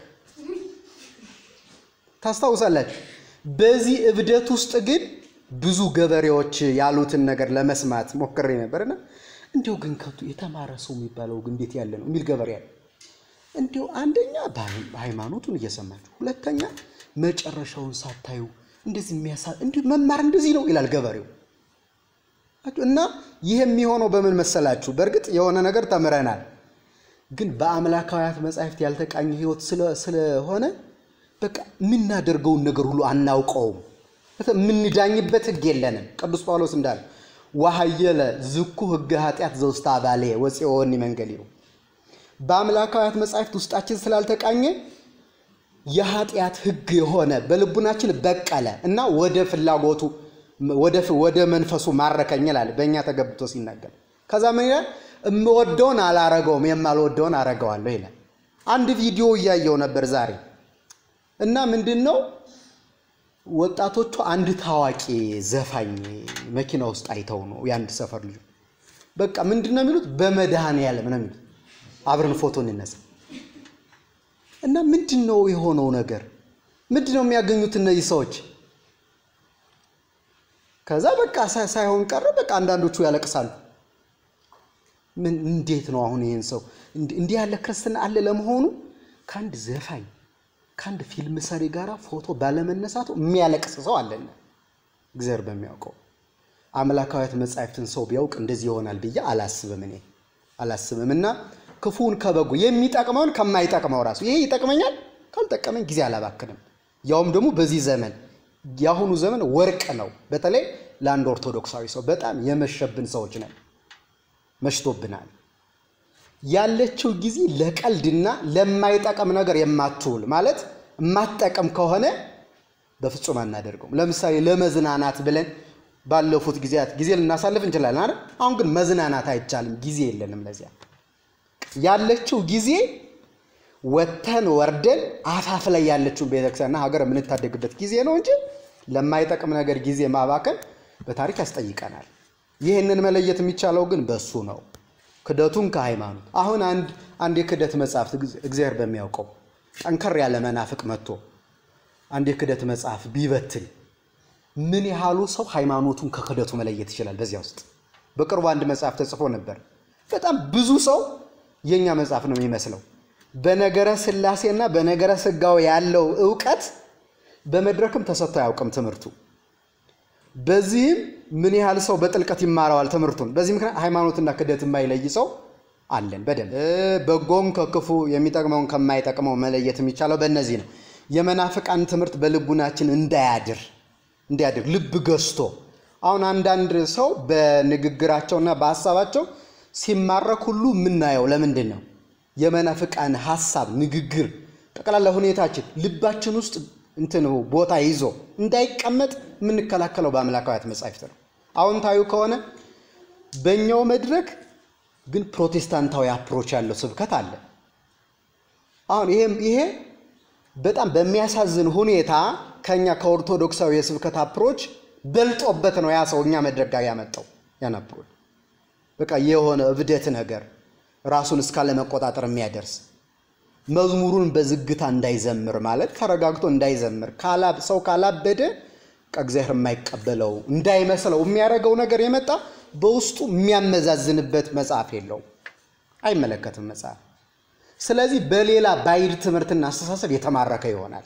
ታስታውሳላችሁ። በዚህ እብደት ውስጥ ግን ብዙ ገበሬዎች ያሉትን ነገር ለመስማት ሞክሬ ነበርና እንዲሁ ግን ከቱ የተማረ ሰው የሚባለው ግን እንዴት ያለ ነው የሚል ገበሬ ያለ እንዲሁ አንደኛ ሃይማኖቱን እየሰማችሁ፣ ሁለተኛ መጨረሻውን ሳታዩ እንደዚህ የሚያሳ እንዲሁ መማር እንደዚህ ነው ይላል ገበሬው። እና ይህ የሚሆነው በምን መሰላችሁ? በእርግጥ የሆነ ነገር ተምረናል፣ ግን በአምላካውያት መጻሕፍት ያልተቃኘ ህይወት ስለሆነ በቃ የምናደርገውን ነገር ሁሉ አናውቀውም። የምንዳኝበት ህግ የለንም። ቅዱስ ጳውሎስ እንዳለ ዋሃየለ ዝኩ ህገ ኃጢአት ዘውስተ አባሌ ወፂኦኒ መንገሊሁ በአምላካውያት መጻሕፍት ውስጣችን ስላልተቃኘ የኃጢአት ህግ የሆነ በልቡናችን በቀለ እና ወደ ፍላጎቱ ወደ መንፈሱ ማረከኝ ይላል በእኛ ተገብቶ ሲናገር። ከዛ ምን ይላል? እምወደውን አላረገውም የማልወደውን አረገዋለሁ ይላል። አንድ ቪዲዮ እያየው ነበር ዛሬ እና ምንድን ነው ወጣቶቹ አንድ ታዋቂ ዘፋኝ መኪና ውስጥ አይተው ነው የአንድ ሰፈር ልጅ በቃ ምንድን ነው የሚሉት በመድኃኔዓለም ነው የሚሉት አብረን ፎቶ እንነሳ እና ምንድን ነው የሆነው ነገር ምንድን ነው የሚያገኙት እነዚህ ሰዎች ከዛ በቃ ሳይሆን ቀረ በቃ አንዳንዶቹ ያለቅሳሉ ምን እንዴት ነው አሁን ይህን ሰው እንዲህ ያለ ክርስትና አለ ለመሆኑ ከአንድ ዘፋኝ ከአንድ ፊልም ሰሪ ጋር ፎቶ ባለመነሳቱ የሚያለቅስ ሰው አለና እግዚአብሔር በሚያውቀው አምላካዊት መጻሕፍትን ሰው ቢያውቅ እንደዚህ ይሆናል ብዬ አላስብም እኔ አላስብም እና ክፉን ከበጎ የሚጠቅመውን ከማይጠቅመው ራሱ ይሄ ይጠቅመኛል ካልጠቀመኝ ጊዜ አላባክንም ያውም ደግሞ በዚህ ዘመን የአሁኑ ዘመን ወርቅ ነው በተለይ ለአንድ ኦርቶዶክሳዊ ሰው በጣም የመሸብን ሰዎች ነን መሽቶብናል ያለችው ጊዜ ለቀልድና ለማይጠቅም ነገር የማትውል ማለት የማትጠቅም ከሆነ በፍጹም አናደርገውም። ለምሳሌ ለመዝናናት ብለን ባለፉት ጊዜያት ጊዜ ልናሳልፍ እንችላለን አይደል? አሁን ግን መዝናናት አይቻልም፣ ጊዜ የለንም ለዚያ። ያለችው ጊዜ ወተን ወርደን አፋፍ ላይ ያለችውን ቤተክርስቲያንና ሀገር የምንታደግበት ጊዜ ነው እንጂ ለማይጠቅም ነገር ጊዜ ማባከን በታሪክ ያስጠይቀናል። ይህንን መለየት የሚቻለው ግን በሱ ነው። ክደቱን ከሃይማኖት አሁን አንድ አንድ የክደት መጽሐፍ እግዚአብሔር በሚያውቀው ጠንከር ያለ መናፍቅ መጥቶ አንድ የክደት መጽሐፍ ቢበትን ምን ያህሉ ሰው ሃይማኖቱን ከክደቱ መለየት ይችላል? በዚያ ውስጥ በቅርቡ አንድ መጽሐፍ ተጽፎ ነበር። በጣም ብዙ ሰው የኛ መጽሐፍ ነው የሚመስለው። በነገረ ሥላሴና በነገረ ሥጋዌ ያለው እውቀት በመድረክም ተሰጥቶ አያውቅም ትምህርቱ። በዚህም ምን ያህል ሰው በጥልቀት ይማረዋል ትምህርቱን። በዚህ ምክንያት ሃይማኖትና ክደት የማይለይ ሰው አለን በደንብ። በጎን ከክፉ የሚጠቅመውን ከማይጠቅመው መለየት የሚቻለው በእነዚህ ነው። የመናፍቃን ትምህርት በልቡናችን እንዳያድር እንዲያድር ልብ ገዝቶ አሁን አንዳንድ ሰው በንግግራቸውና በሀሳባቸው ሲማረክ ሁሉ የምናየው ለምንድን ነው? የመናፍቃን ሀሳብ፣ ንግግር፣ ጠቅላላ ሁኔታችን ልባችን ውስጥ እንትን ቦታ ይዞ እንዳይቀመጥ የምንከላከለው በአምላካውያት መጻሕፍት ነው። አዎንታዊ ከሆነ በእኛው መድረክ ግን ፕሮቴስታንታዊ አፕሮች ያለው ስብከት አለ። አሁን ይሄ በጣም በሚያሳዝን ሁኔታ ከኛ ከኦርቶዶክሳዊ የስብከት አፕሮች በልጦበት ነው ያ ሰው እኛ መድረክ ጋር ያመጣው ያን አፕሮች በቃ የሆነ እብደት ነገር ራሱን እስካለመቆጣጠር የሚያደርስ መዝሙሩን በዝግታ እንዳይዘምር ማለት ተረጋግቶ እንዳይዘምር ሰው ካላበደ ከእግዚአብሔር የማይቀበለው እንዳይመስለው የሚያደርገው ነገር የመጣ በውስጡ የሚያመዛዝንበት መጽሐፍ የለውም፣ አይመለከትም መጽሐፍ። ስለዚህ በሌላ ባዕድ ትምህርትና አስተሳሰብ የተማረከ ይሆናል።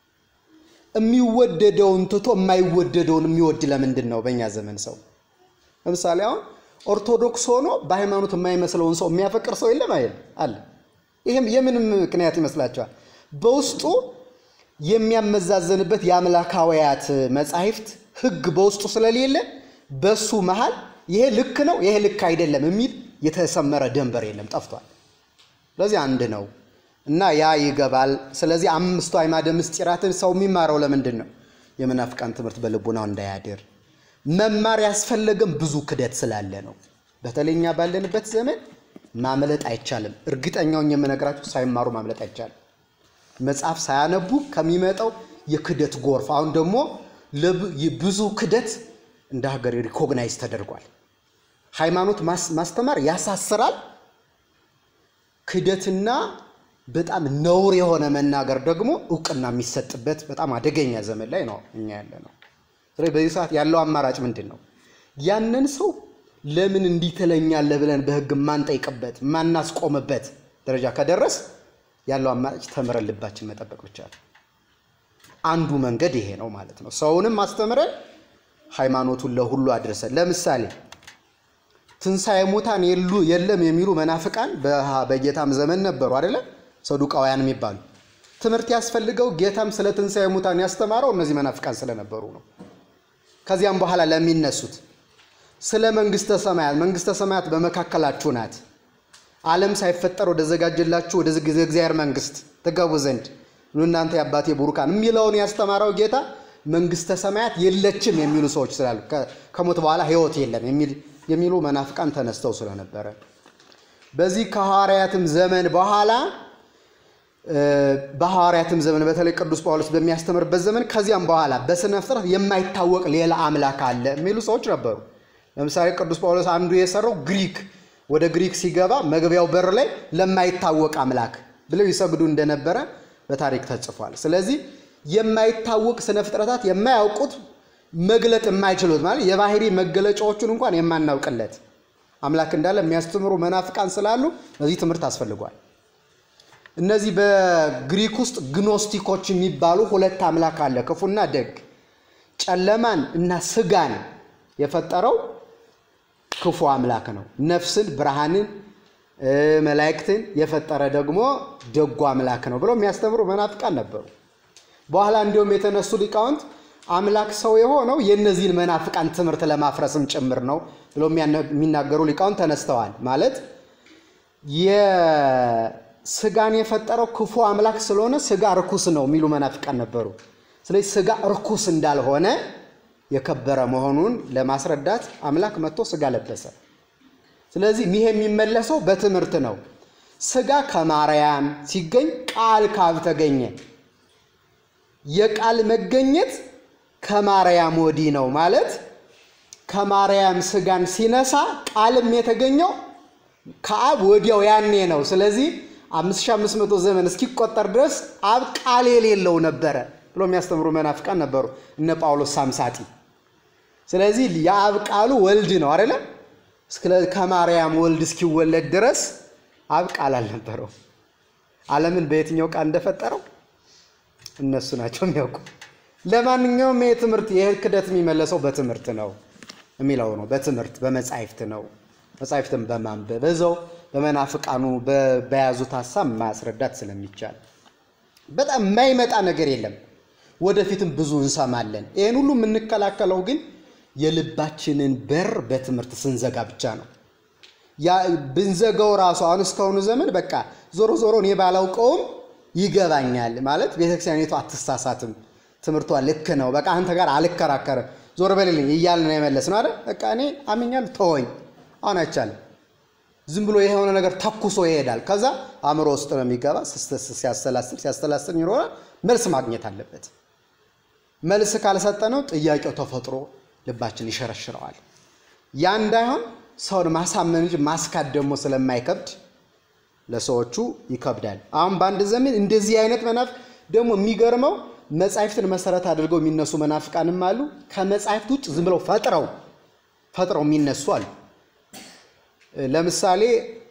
የሚወደደውን ትቶ የማይወደደውን የሚወድ ለምንድን ነው? በእኛ ዘመን ሰው ለምሳሌ አሁን ኦርቶዶክስ ሆኖ በሃይማኖት የማይመስለውን ሰው የሚያፈቅር ሰው የለም አይደል? አለ። ይህም የምንም ምክንያት ይመስላችኋል? በውስጡ የሚያመዛዘንበት የአምላካውያት መጻሕፍት ሕግ በውስጡ ስለሌለ በሱ መሃል ይሄ ልክ ነው፣ ይሄ ልክ አይደለም የሚል የተሰመረ ደንበር የለም፣ ጠፍቷል። ስለዚህ አንድ ነው እና ያ ይገባል። ስለዚህ አምስቱ አዕማደ ምስጢራትን ሰው የሚማረው ለምንድን ነው? የመናፍቃን ትምህርት በልቡናው እንዳያድር መማር ያስፈለገም ብዙ ክደት ስላለ ነው። በተለይ እኛ ባለንበት ዘመን ማምለጥ አይቻልም። እርግጠኛውን የምነግራችሁ ሳይማሩ ማምለጥ አይቻልም። መጽሐፍ ሳያነቡ ከሚመጣው የክደት ጎርፍ አሁን ደግሞ ብዙ ክደት እንደ ሀገር ሪኮግናይዝ ተደርጓል። ሃይማኖት ማስተማር ያሳስራል። ክደትና በጣም ነውር የሆነ መናገር ደግሞ እውቅና የሚሰጥበት በጣም አደገኛ ዘመን ላይ ነው እኛ ያለ ነው። ስለዚህ በዚህ ሰዓት ያለው አማራጭ ምንድን ነው? ያንን ሰው ለምን እንዲህ ትለኛለህ ብለን በሕግ የማንጠይቅበት የማናስቆምበት ደረጃ ከደረስ ያለው አማራጭ ተምረን ልባችን መጠበቅ ብቻ ነው። አንዱ መንገድ ይሄ ነው ማለት ነው። ሰውንም አስተምረን ሃይማኖቱን ለሁሉ አድርሰን ለምሳሌ ትንሣኤ ሙታን የሉ የለም የሚሉ መናፍቃን በጌታም ዘመን ነበሩ አይደለ? ሰዱቃውያን የሚባሉ ትምህርት ያስፈልገው ጌታም ስለ ትንሣኤ ሙታን ያስተማረው እነዚህ መናፍቃን ስለነበሩ ነው። ከዚያም በኋላ ለሚነሱት ስለ መንግስተ ሰማያት መንግስተ ሰማያት በመካከላችሁ ናት፣ ዓለም ሳይፈጠር ወደ ዘጋጀላችሁ ወደ እግዚአብሔር መንግስት ትገቡ ዘንድ እናንተ የአባቴ ቡሩካን የሚለውን ያስተማረው ጌታ መንግስተ ሰማያት የለችም የሚሉ ሰዎች ስላሉ ከሞት በኋላ ሕይወት የለም የሚሉ መናፍቃን ተነስተው ስለነበረ በዚህ ከሐዋርያትም ዘመን በኋላ በሐዋርያትም ዘመን በተለይ ቅዱስ ጳውሎስ በሚያስተምርበት ዘመን ከዚያም በኋላ በስነ ፍጥረት የማይታወቅ ሌላ አምላክ አለ የሚሉ ሰዎች ነበሩ። ለምሳሌ ቅዱስ ጳውሎስ አንዱ የሰራው ግሪክ ወደ ግሪክ ሲገባ መግቢያው በር ላይ ለማይታወቅ አምላክ ብለው ይሰግዱ እንደነበረ በታሪክ ተጽፏል። ስለዚህ የማይታወቅ ስነ ፍጥረታት የማያውቁት መግለጥ የማይችሉት ማለት የባህሪ መገለጫዎቹን እንኳን የማናውቅለት አምላክ እንዳለ የሚያስተምሩ መናፍቃን ስላሉ በዚህ ትምህርት አስፈልጓል። እነዚህ በግሪክ ውስጥ ግኖስቲኮች የሚባሉ ሁለት አምላክ አለ፣ ክፉና ደግ። ጨለማን እና ስጋን የፈጠረው ክፉ አምላክ ነው። ነፍስን፣ ብርሃንን፣ መላእክትን የፈጠረ ደግሞ ደጉ አምላክ ነው ብለው የሚያስተምሩ መናፍቃን ነበሩ። በኋላ እንዲሁም የተነሱ ሊቃውንት አምላክ ሰው የሆነው የእነዚህን መናፍቃን ትምህርት ለማፍረስም ጭምር ነው ብለው የሚናገሩ ሊቃውንት ተነስተዋል። ማለት የስጋን የፈጠረው ክፉ አምላክ ስለሆነ ስጋ ርኩስ ነው የሚሉ መናፍቃን ነበሩ። ስለዚህ ስጋ ርኩስ እንዳልሆነ የከበረ መሆኑን ለማስረዳት አምላክ መጥቶ ስጋ ለበሰ። ስለዚህ ይሄ የሚመለሰው በትምህርት ነው። ስጋ ከማርያም ሲገኝ ቃል ካብ ተገኘ። የቃል መገኘት ከማርያም ወዲህ ነው ማለት ከማርያም ስጋን ሲነሳ ቃልም የተገኘው ከአብ ወዲያው ያኔ ነው። ስለዚህ 5500 ዘመን እስኪቆጠር ድረስ አብ ቃል የሌለው ነበረ ብሎ የሚያስተምሩ መናፍቃን ነበሩ፣ እነ ጳውሎስ ሳምሳጢ። ስለዚህ የአብ ቃሉ ወልድ ነው አይደለ? ከማርያም ወልድ እስኪወለድ ድረስ አብ ቃል አልነበረው። ዓለምን በየትኛው ቃል እንደፈጠረው እነሱ ናቸው የሚያውቁ። ለማንኛውም ይህ ትምህርት ይህ ክደት የሚመለሰው በትምህርት ነው የሚለው ነው። በትምህርት በመጻሕፍት ነው። መጻሕፍትን በማንበብ በዛው በመናፍቃኑ በያዙት ሀሳብ ማስረዳት ስለሚቻል በጣም የማይመጣ ነገር የለም። ወደፊትም ብዙ እንሰማለን። ይህን ሁሉ የምንከላከለው ግን የልባችንን በር በትምህርት ስንዘጋ ብቻ ነው። ያ ብንዘጋው ራሱ አሁን እስካሁኑ ዘመን በቃ ዞሮ ዞሮ እኔ ባላውቀውም ይገባኛል ማለት ቤተክርስቲያኒቱ አትሳሳትም፣ ትምህርቷ ልክ ነው፣ በቃ አንተ ጋር ዝም ብሎ የሆነ ነገር ተኩሶ ይሄዳል። ከዛ አእምሮ ውስጥ ነው የሚገባ። ሲያሰላስል ሲያሰላስል ይኖራል። መልስ ማግኘት አለበት። መልስ ካልሰጠነው ጥያቄው ተፈጥሮ ልባችን ይሸረሽረዋል። ያ እንዳይሆን ሰውን ማሳመን እንጂ ማስካድ ደግሞ ስለማይከብድ ለሰዎቹ ይከብዳል። አሁን በአንድ ዘመን እንደዚህ አይነት መናፍቅ ደግሞ የሚገርመው መጻሕፍትን መሰረት አድርገው የሚነሱ መናፍቃንም አሉ። ከመጻሕፍት ውጭ ዝም ብለው ፈጥረው ፈጥረው የሚነሱ አሉ። ለምሳሌ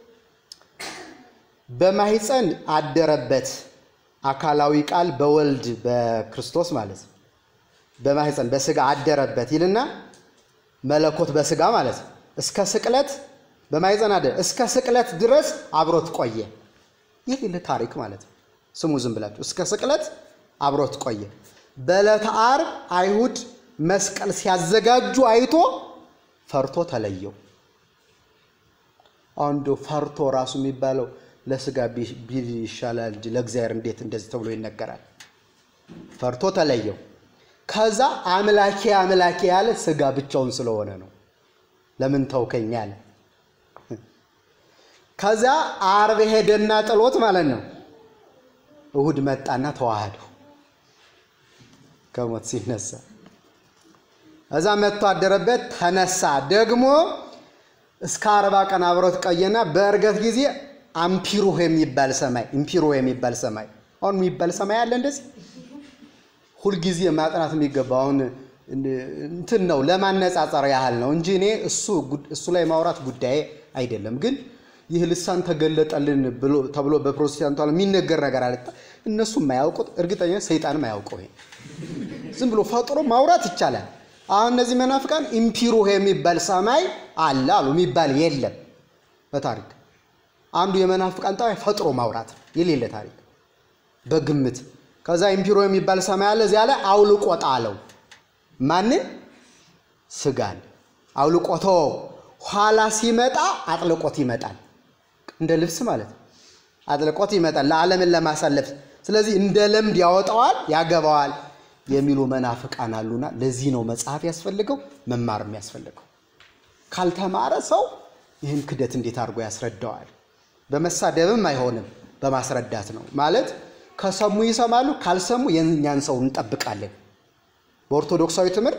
በማህፀን አደረበት አካላዊ ቃል በወልድ በክርስቶስ ማለት ነው። በማህፀን በስጋ አደረበት ይልና መለኮት በስጋ ማለት ነው። እስከ ስቅለት በማህፀን አደረ እስከ ስቅለት ድረስ አብሮት ቆየ። ይህ ታሪክ ማለት ነው። ስሙ ዝም ብላችሁ እስከ ስቅለት አብሮት ቆየ። በዕለተ ዓርብ አይሁድ መስቀል ሲያዘጋጁ አይቶ ፈርቶ ተለየው። አንዱ ፈርቶ ራሱ የሚባለው ለስጋ ቢል ይሻላል እንጂ ለእግዚአብሔር እንዴት እንደዚህ ተብሎ ይነገራል? ፈርቶ ተለየው። ከዛ አምላኬ አምላኬ ያለ ስጋ ብቻውን ስለሆነ ነው። ለምን ተውከኝ አለ። ከዛ ዓርብ ሄደና ጥሎት ማለት ነው። እሁድ መጣና ተዋህደው ከሞት ሲነሳ እዛ መጥቶ አደረበት፣ ተነሳ። ደግሞ እስከ አርባ ቀን አብሮት ቆየና በእርገት ጊዜ አምፒሩህ የሚባል ሰማይ ኢምፒሮ የሚባል ሰማይ አሁን የሚባል ሰማይ አለ። እንደዚህ ሁልጊዜ ማጥናት የሚገባው አሁን እንትን ነው ለማነጻጸር ያህል ነው እንጂ እኔ እሱ ላይ ማውራት ጉዳይ አይደለም። ግን ይህ ልሳን ተገለጠልን ተብሎ በፕሮቴስታንቱ ዓለም የሚነገር ነገር አለ። እነሱ የማያውቁት እርግጠኛ ሰይጣንም አያውቀው። ይሄ ዝም ብሎ ፈጥሮ ማውራት ይቻላል። አሁን እነዚህ መናፍቃን ኢምፒሩህ የሚባል ሰማይ አለ አሉ። የሚባል የለም በታሪክ አንዱ የመናፍቃን ጠባይ ፈጥሮ ማውራት የሌለ ታሪክ በግምት ከዛ ኢምፒሮ የሚባል ሰማይ አለ። እዚያ ላይ አውልቆ ጣለው። ማንን? ስጋን አውልቆቶ ኋላ ሲመጣ አጥልቆት ይመጣል። እንደ ልብስ ማለት ነው። አጥልቆት ይመጣል ለዓለምን ለማሳለፍ። ስለዚህ እንደ ለምድ ያወጣዋል፣ ያገባዋል የሚሉ መናፍቃን አሉና ለዚህ ነው መጽሐፍ ያስፈልገው መማር የሚያስፈልገው። ካልተማረ ሰው ይህን ክደት እንዴት አድርጎ ያስረዳዋል? በመሳደብም አይሆንም፣ በማስረዳት ነው ማለት ከሰሙ ይሰማሉ፣ ካልሰሙ የእኛን ሰው እንጠብቃለን። በኦርቶዶክሳዊ ትምህርት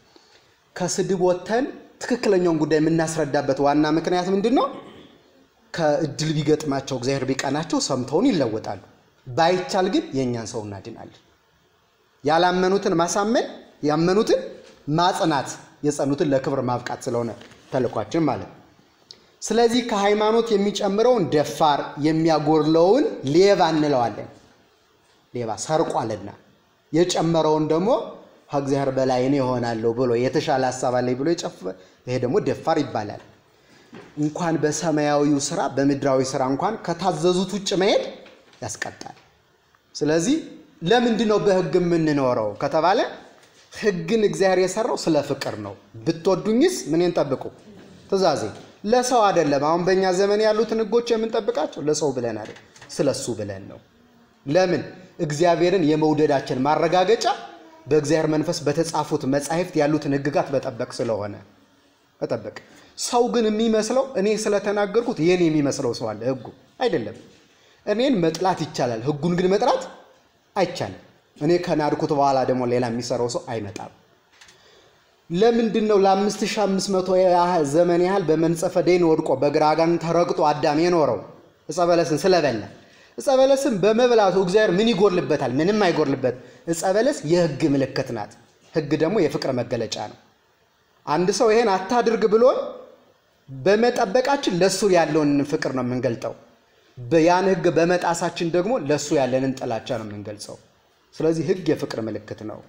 ከስድብ ወጥተን ትክክለኛውን ጉዳይ የምናስረዳበት ዋና ምክንያት ምንድን ነው? ከእድል ቢገጥማቸው እግዚአብሔር ቢቀናቸው ሰምተውን ይለወጣሉ። ባይቻል ግን የእኛን ሰው እናድናለን። ያላመኑትን ማሳመን፣ ያመኑትን ማጽናት፣ የጸኑትን ለክብር ማብቃት ስለሆነ ተልኳችን ማለት ነው። ስለዚህ ከሃይማኖት የሚጨምረውን ደፋር የሚያጎድለውን ሌባ እንለዋለን። ሌባ ሰርቋልና የጨመረውን ደግሞ ከእግዚአብሔር በላይ እኔ እሆናለሁ ብሎ የተሻለ ሀሳብ አለኝ ብሎ የጨፈ ይሄ ደግሞ ደፋር ይባላል። እንኳን በሰማያዊው ስራ በምድራዊ ስራ እንኳን ከታዘዙት ውጭ መሄድ ያስቀጣል። ስለዚህ ለምንድን ነው በሕግ የምንኖረው ከተባለ ሕግን እግዚአብሔር የሰራው ስለ ፍቅር ነው። ብትወዱኝስ ምንን ጠብቁ ትእዛዜ ለሰው አይደለም። አሁን በእኛ ዘመን ያሉትን ሕጎች የምንጠብቃቸው ለሰው ብለን አይደል፣ ስለሱ ብለን ነው። ለምን እግዚአብሔርን የመውደዳችን ማረጋገጫ በእግዚአብሔር መንፈስ በተጻፉት መጻሕፍት ያሉትን ሕግጋት በጠበቅ ስለሆነ መጠበቅ። ሰው ግን የሚመስለው እኔ ስለተናገርኩት የኔ የሚመስለው ሰው አለ። ሕጉ አይደለም። እኔን መጥላት ይቻላል፣ ሕጉን ግን መጥላት አይቻልም። እኔ ከናድኩት በኋላ ደግሞ ሌላ የሚሰራው ሰው አይመጣም። ለምንድን ነው ለአምስት ሺህ አምስት መቶ ዘመን ያህል በመንጸፈ ደይን ወድቆ በግራ አጋንንት ተረግጦ አዳም የኖረው ዕፀ በለስን ስለበላ? ዕፀ በለስን በመብላቱ እግዚአብሔር ምን ይጎድልበታል? ምንም አይጎድልበት። ዕፀ በለስ የሕግ ምልክት ናት። ሕግ ደግሞ የፍቅር መገለጫ ነው። አንድ ሰው ይሄን አታድርግ ብሎን በመጠበቃችን ለእሱ ያለውን ፍቅር ነው የምንገልጠው። ያን ሕግ በመጣሳችን ደግሞ ለእሱ ያለንን ጥላቻ ነው የምንገልጸው። ስለዚህ ሕግ የፍቅር ምልክት ነው።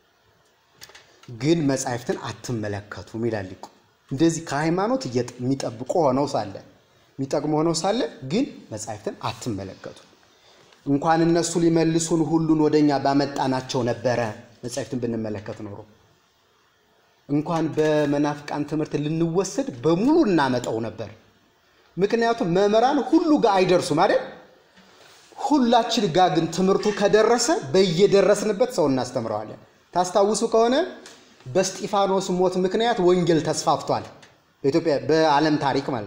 ግን መጻሕፍትን አትመለከቱም ይላል ሊቁ። እንደዚህ ከሃይማኖት የሚጠብቁ ሆነው ሳለ የሚጠቅሙ ሆነው ሳለ ግን መጻሕፍትን አትመለከቱ። እንኳን እነሱ ሊመልሱን ሁሉን ወደኛ ባመጣናቸው ነበረ መጻሕፍትን ብንመለከት ኖሮ እንኳን በመናፍቃን ትምህርት ልንወሰድ በሙሉ እናመጣው ነበር። ምክንያቱም መምህራን ሁሉ ጋር አይደርሱም አይደል? ሁላችን ጋር ግን ትምህርቱ ከደረሰ በየደረስንበት ሰው እናስተምረዋለን። ታስታውሱ ከሆነ በስጢፋኖስ ሞት ምክንያት ወንጌል ተስፋፍቷል። በኢትዮጵያ በዓለም ታሪክ ማለት ነው።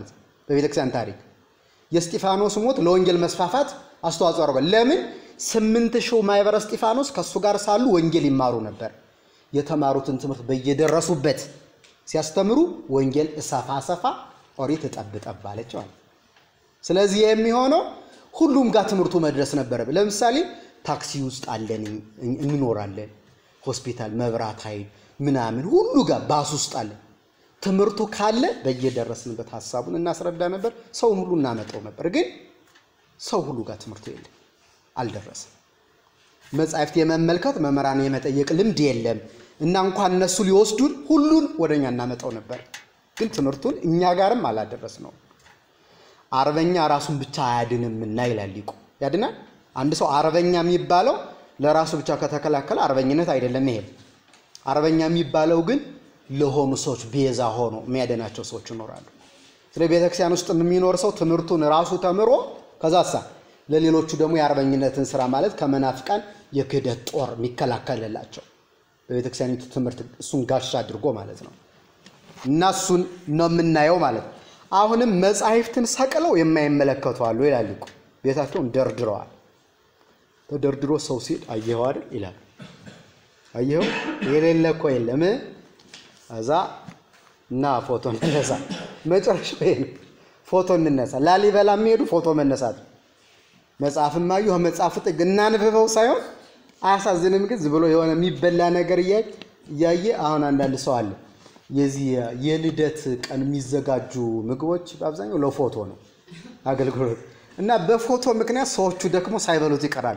በቤተክርስቲያን ታሪክ። የእስጢፋኖስ ሞት ለወንጌል መስፋፋት አስተዋጽኦ አድርጓል። ለምን? ስምንት ሺው ማኅበረ እስጢፋኖስ ከእሱ ጋር ሳሉ ወንጌል ይማሩ ነበር። የተማሩትን ትምህርት በየደረሱበት ሲያስተምሩ ወንጌል እሰፋ ሰፋ ኦሪት እጠብ ጠብ አለች ማለት። ስለዚህ የሚሆነው ሁሉም ጋር ትምህርቱ መድረስ ነበረብን። ለምሳሌ ታክሲ ውስጥ አለን እንኖራለን፣ ሆስፒታል፣ መብራት ኃይል ምናምን ሁሉ ጋር ባስ ውስጥ አለን። ትምህርቱ ካለ በየደረስንበት ሀሳቡን እናስረዳ ነበር፣ ሰውን ሁሉ እናመጣው ነበር። ግን ሰው ሁሉ ጋር ትምህርቱ የለም፣ አልደረሰም። መጻሕፍት የመመልከት መምህራን የመጠየቅ ልምድ የለም እና እንኳን እነሱ ሊወስዱን ሁሉን ወደ እኛ እናመጣው ነበር። ግን ትምህርቱን እኛ ጋርም አላደረስ ነው። አርበኛ ራሱን ብቻ አያድንምና ይላል ሊቁ። ያድናል? አንድ ሰው አርበኛ የሚባለው ለራሱ ብቻ ከተከላከለ አርበኝነት አይደለም። ይሄ አርበኛ የሚባለው ግን ለሆኑ ሰዎች ቤዛ ሆኖ የሚያደናቸው ሰዎች ይኖራሉ። ስለ ቤተክርስቲያን ውስጥ የሚኖር ሰው ትምህርቱን ራሱ ተምሮ ከዛሳ ለሌሎቹ ደግሞ የአርበኝነትን ስራ ማለት ከመናፍቃን የክህደት ጦር የሚከላከልላቸው በቤተክርስቲያኒቱ ትምህርት እሱን ጋሻ አድርጎ ማለት ነው። እና እሱን ነው የምናየው ማለት ነው። አሁንም መጻሕፍትን ሰቅለው የማይመለከቱ አሉ ይላል ሊቁ። ቤታቸውን ደርድረዋል። ተደርድሮ ሰው ሲል አየኸው አይደል ይላል። አየኸው የሌለ እኮ የለም። እዛ እና ፎቶ እንነሳ። መጨረሻ ይሄ ነው። ፎቶ እንነሳ። ላሊበላ የሚሄዱ ፎቶ መነሳት መጽሐፍም አዩ መጽሐፉ ጥግ እናንብበው ሳይሆን አያሳዝንም? ግን ዝም ብሎ የሆነ የሚበላ ነገር እያየ አሁን አንዳንድ ሰው አለ የዚህ የልደት ቀን የሚዘጋጁ ምግቦች በአብዛኛው ለፎቶ ነው አገልግሎት እና በፎቶ ምክንያት ሰዎቹ ደግሞ ሳይበሉት ይቀራሉ።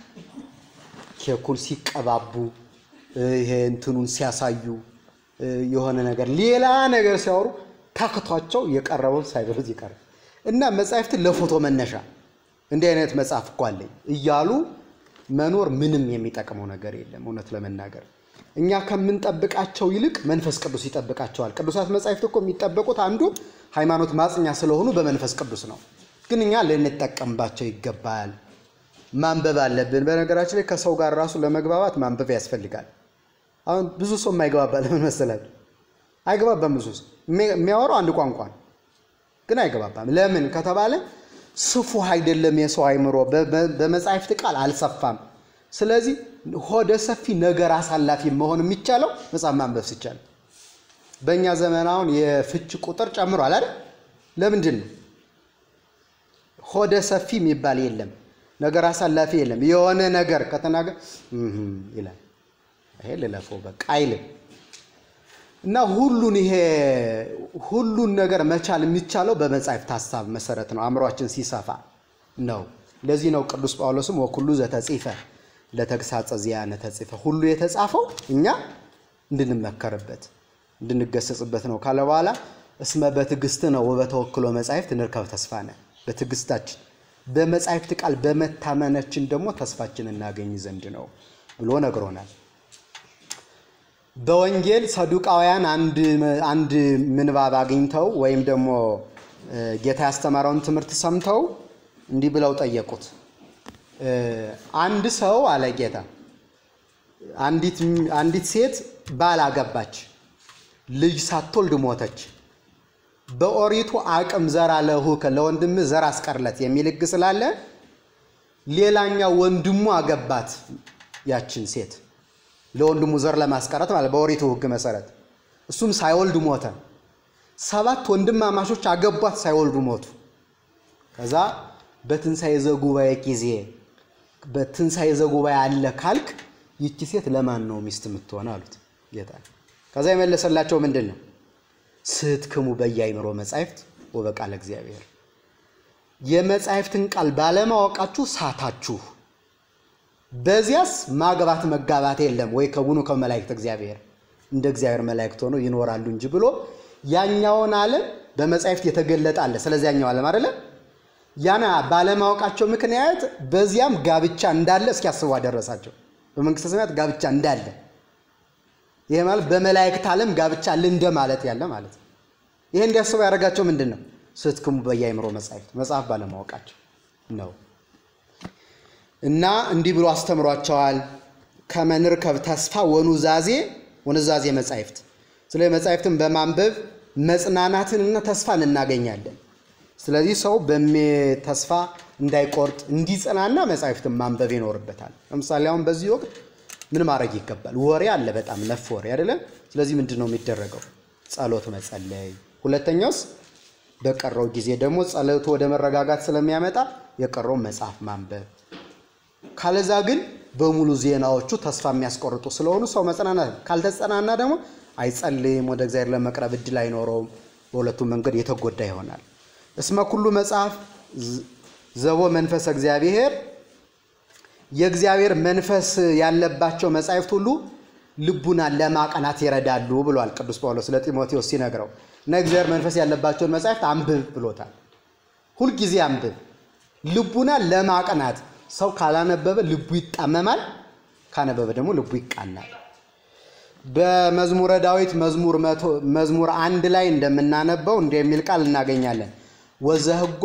ኬኩን ሲቀባቡ ይሄ እንትኑን ሲያሳዩ የሆነ ነገር ሌላ ነገር ሲያወሩ ታክቷቸው የቀረበው ሳይበሉት ይቀራል እና መጽሐፍትን ለፎቶ መነሻ እንዲህ አይነት መጽሐፍ እኮ አለኝ እያሉ መኖር ምንም የሚጠቅመው ነገር የለም። እውነት ለመናገር እኛ ከምንጠብቃቸው ይልቅ መንፈስ ቅዱስ ይጠብቃቸዋል። ቅዱሳት መጻሕፍት እኮ የሚጠበቁት አንዱ ሃይማኖት ማጽኛ ስለሆኑ በመንፈስ ቅዱስ ነው። ግን እኛ ልንጠቀምባቸው ይገባል። ማንበብ አለብን። በነገራችን ላይ ከሰው ጋር ራሱ ለመግባባት ማንበብ ያስፈልጋል። አሁን ብዙ ሰው የማይግባባ ለምን መሰላችሁ? አይግባባም። ብዙ ሰው የሚያወራው አንድ ቋንቋ ነው፣ ግን አይግባባም። ለምን ከተባለ ስፉህ አይደለም የሰው አይምሮ፣ በመጻሕፍት ቃል አልሰፋም። ስለዚህ ሆደ ሰፊ ነገር አሳላፊ መሆን የሚቻለው መጽሐፍ ማንበብ ሲቻል። በእኛ ዘመን አሁን የፍች ቁጥር ጨምሯል አይደል? ለምንድን ነው? ሆደ ሰፊ የሚባል የለም፣ ነገር አሳላፊ የለም። የሆነ ነገር ከተናገር ይላል፣ ይሄ ልለፈው በቃ አይልም። እና ሁሉን ይሄ ሁሉን ነገር መቻል የሚቻለው በመጻሕፍት ሀሳብ መሰረት ነው። አእምሯችን ሲሰፋ ነው። ለዚህ ነው ቅዱስ ጳውሎስም ወኩሉ ዘተጽፈ ለተግሳጸ ዚአነ ተጽፈ ሁሉ የተጻፈው እኛ እንድንመከርበት እንድንገሰጽበት ነው ካለ በኋላ እስመ በትዕግስት ነው ወበተወክሎ መጻሕፍት እንርከብ ተስፋነ በትዕግስታችን በመጻሕፍት ቃል በመታመናችን ደግሞ ተስፋችን እናገኝ ዘንድ ነው ብሎ ነግሮናል። በወንጌል ሰዱቃውያን አንድ ምንባብ አግኝተው ወይም ደግሞ ጌታ ያስተማረውን ትምህርት ሰምተው እንዲህ ብለው ጠየቁት። አንድ ሰው አለ ጌታ፣ አንዲት ሴት ባል አገባች፣ ልጅ ሳትወልድ ሞተች። በኦሪቱ አቅም ዘር አለሁከ ለወንድምህ ዘር አስቀርለት የሚል ሕግ ስላለ ሌላኛው ወንድሙ አገባት ያችን ሴት ለወንድሙ ዘር ለማስቀረት ማለት በኦሪቱ ሕግ መሰረት እሱም ሳይወልድ ሞተ። ሰባት ወንድማማቾች አገቧት፣ ሳይወልዱ ሞቱ። ከዛ በትንሣኤ ዘጉባኤ ጊዜ በትንሣኤ ዘጉባኤ አለ ካልክ ይቺ ሴት ለማን ነው ሚስት የምትሆን አሉት ጌታ። ከዛ የመለሰላቸው ምንድን ነው? ስትክሙ በየአይምሮ መጻሕፍት ወበቃለ እግዚአብሔር፣ የመጻሕፍትን ቃል ባለማወቃችሁ ሳታችሁ በዚያስ ማግባት መጋባት የለም ወይ ከቡኑ ከመላእክት እግዚአብሔር እንደ እግዚአብሔር መላእክት ሆነው ይኖራሉ እንጂ ብሎ ያኛውን ዓለም በመጻሕፍት የተገለጠ አለ። ስለዚህ ያኛው ዓለም አይደለ ያና ባለማወቃቸው ምክንያት በዚያም ጋብቻ እንዳለ እስኪያስቡ አደረሳቸው። በመንግስተ ሰማያት ጋብቻ እንዳለ ይሄ ማለት በመላእክት ዓለም ጋብቻ አለ እንደ ማለት ያለ ማለት ነው። ይሄ እንዲያስቡ ያደረጋቸው ምንድን ነው? ስትክሙ በየአይምሮ መጻሕፍት መጽሐፍ ባለማወቃቸው ነው። እና እንዲህ ብሎ አስተምሯቸዋል። ከመንርከብ ተስፋ ወኑዛዜ ወኑዛዜ መጻሕፍት ስለ መጻሕፍትን በማንበብ መጽናናትንና ተስፋን እናገኛለን። ስለዚህ ሰው ተስፋ እንዳይቆርጥ እንዲጸናና መጻሕፍትን ማንበብ ይኖርበታል። ለምሳሌ አሁን በዚህ ወቅት ምን ማድረግ ይገባል? ወሬ አለ፣ በጣም ነፍ ወሬ አይደለ? ስለዚህ ምንድን ነው የሚደረገው? ጸሎት መጸለይ። ሁለተኛውስ በቀረው ጊዜ ደግሞ ጸሎቱ ወደ መረጋጋት ስለሚያመጣ የቀረውን መጽሐፍ ማንበብ። ካለዛ ግን በሙሉ ዜናዎቹ ተስፋ የሚያስቆርጡ ስለሆኑ ሰው መጽናናት ካልተጸናና ደግሞ አይጸልይም፣ ወደ እግዚአብሔር ለመቅረብ እድል አይኖረውም። በሁለቱም መንገድ የተጎዳ ይሆናል። እስመ ኩሉ መጽሐፍ ዘቦ መንፈስ እግዚአብሔር የእግዚአብሔር መንፈስ ያለባቸው መጻሕፍት ሁሉ ልቡናን ለማቀናት ይረዳሉ ብሏል ቅዱስ ጳውሎስ ለጢሞቴዎስ ሲነግረው እና እግዚአብሔር መንፈስ ያለባቸውን መጻሕፍት አንብብ ብሎታል። ሁልጊዜ አንብብ። ልቡናን ለማቀናት ሰው ካላነበበ ልቡ ይጣመማል፣ ካነበበ ደግሞ ልቡ ይቃናል። በመዝሙረ ዳዊት መዝሙር አንድ ላይ እንደምናነበው እንዲህ የሚል ቃል እናገኛለን። ወዘህጎ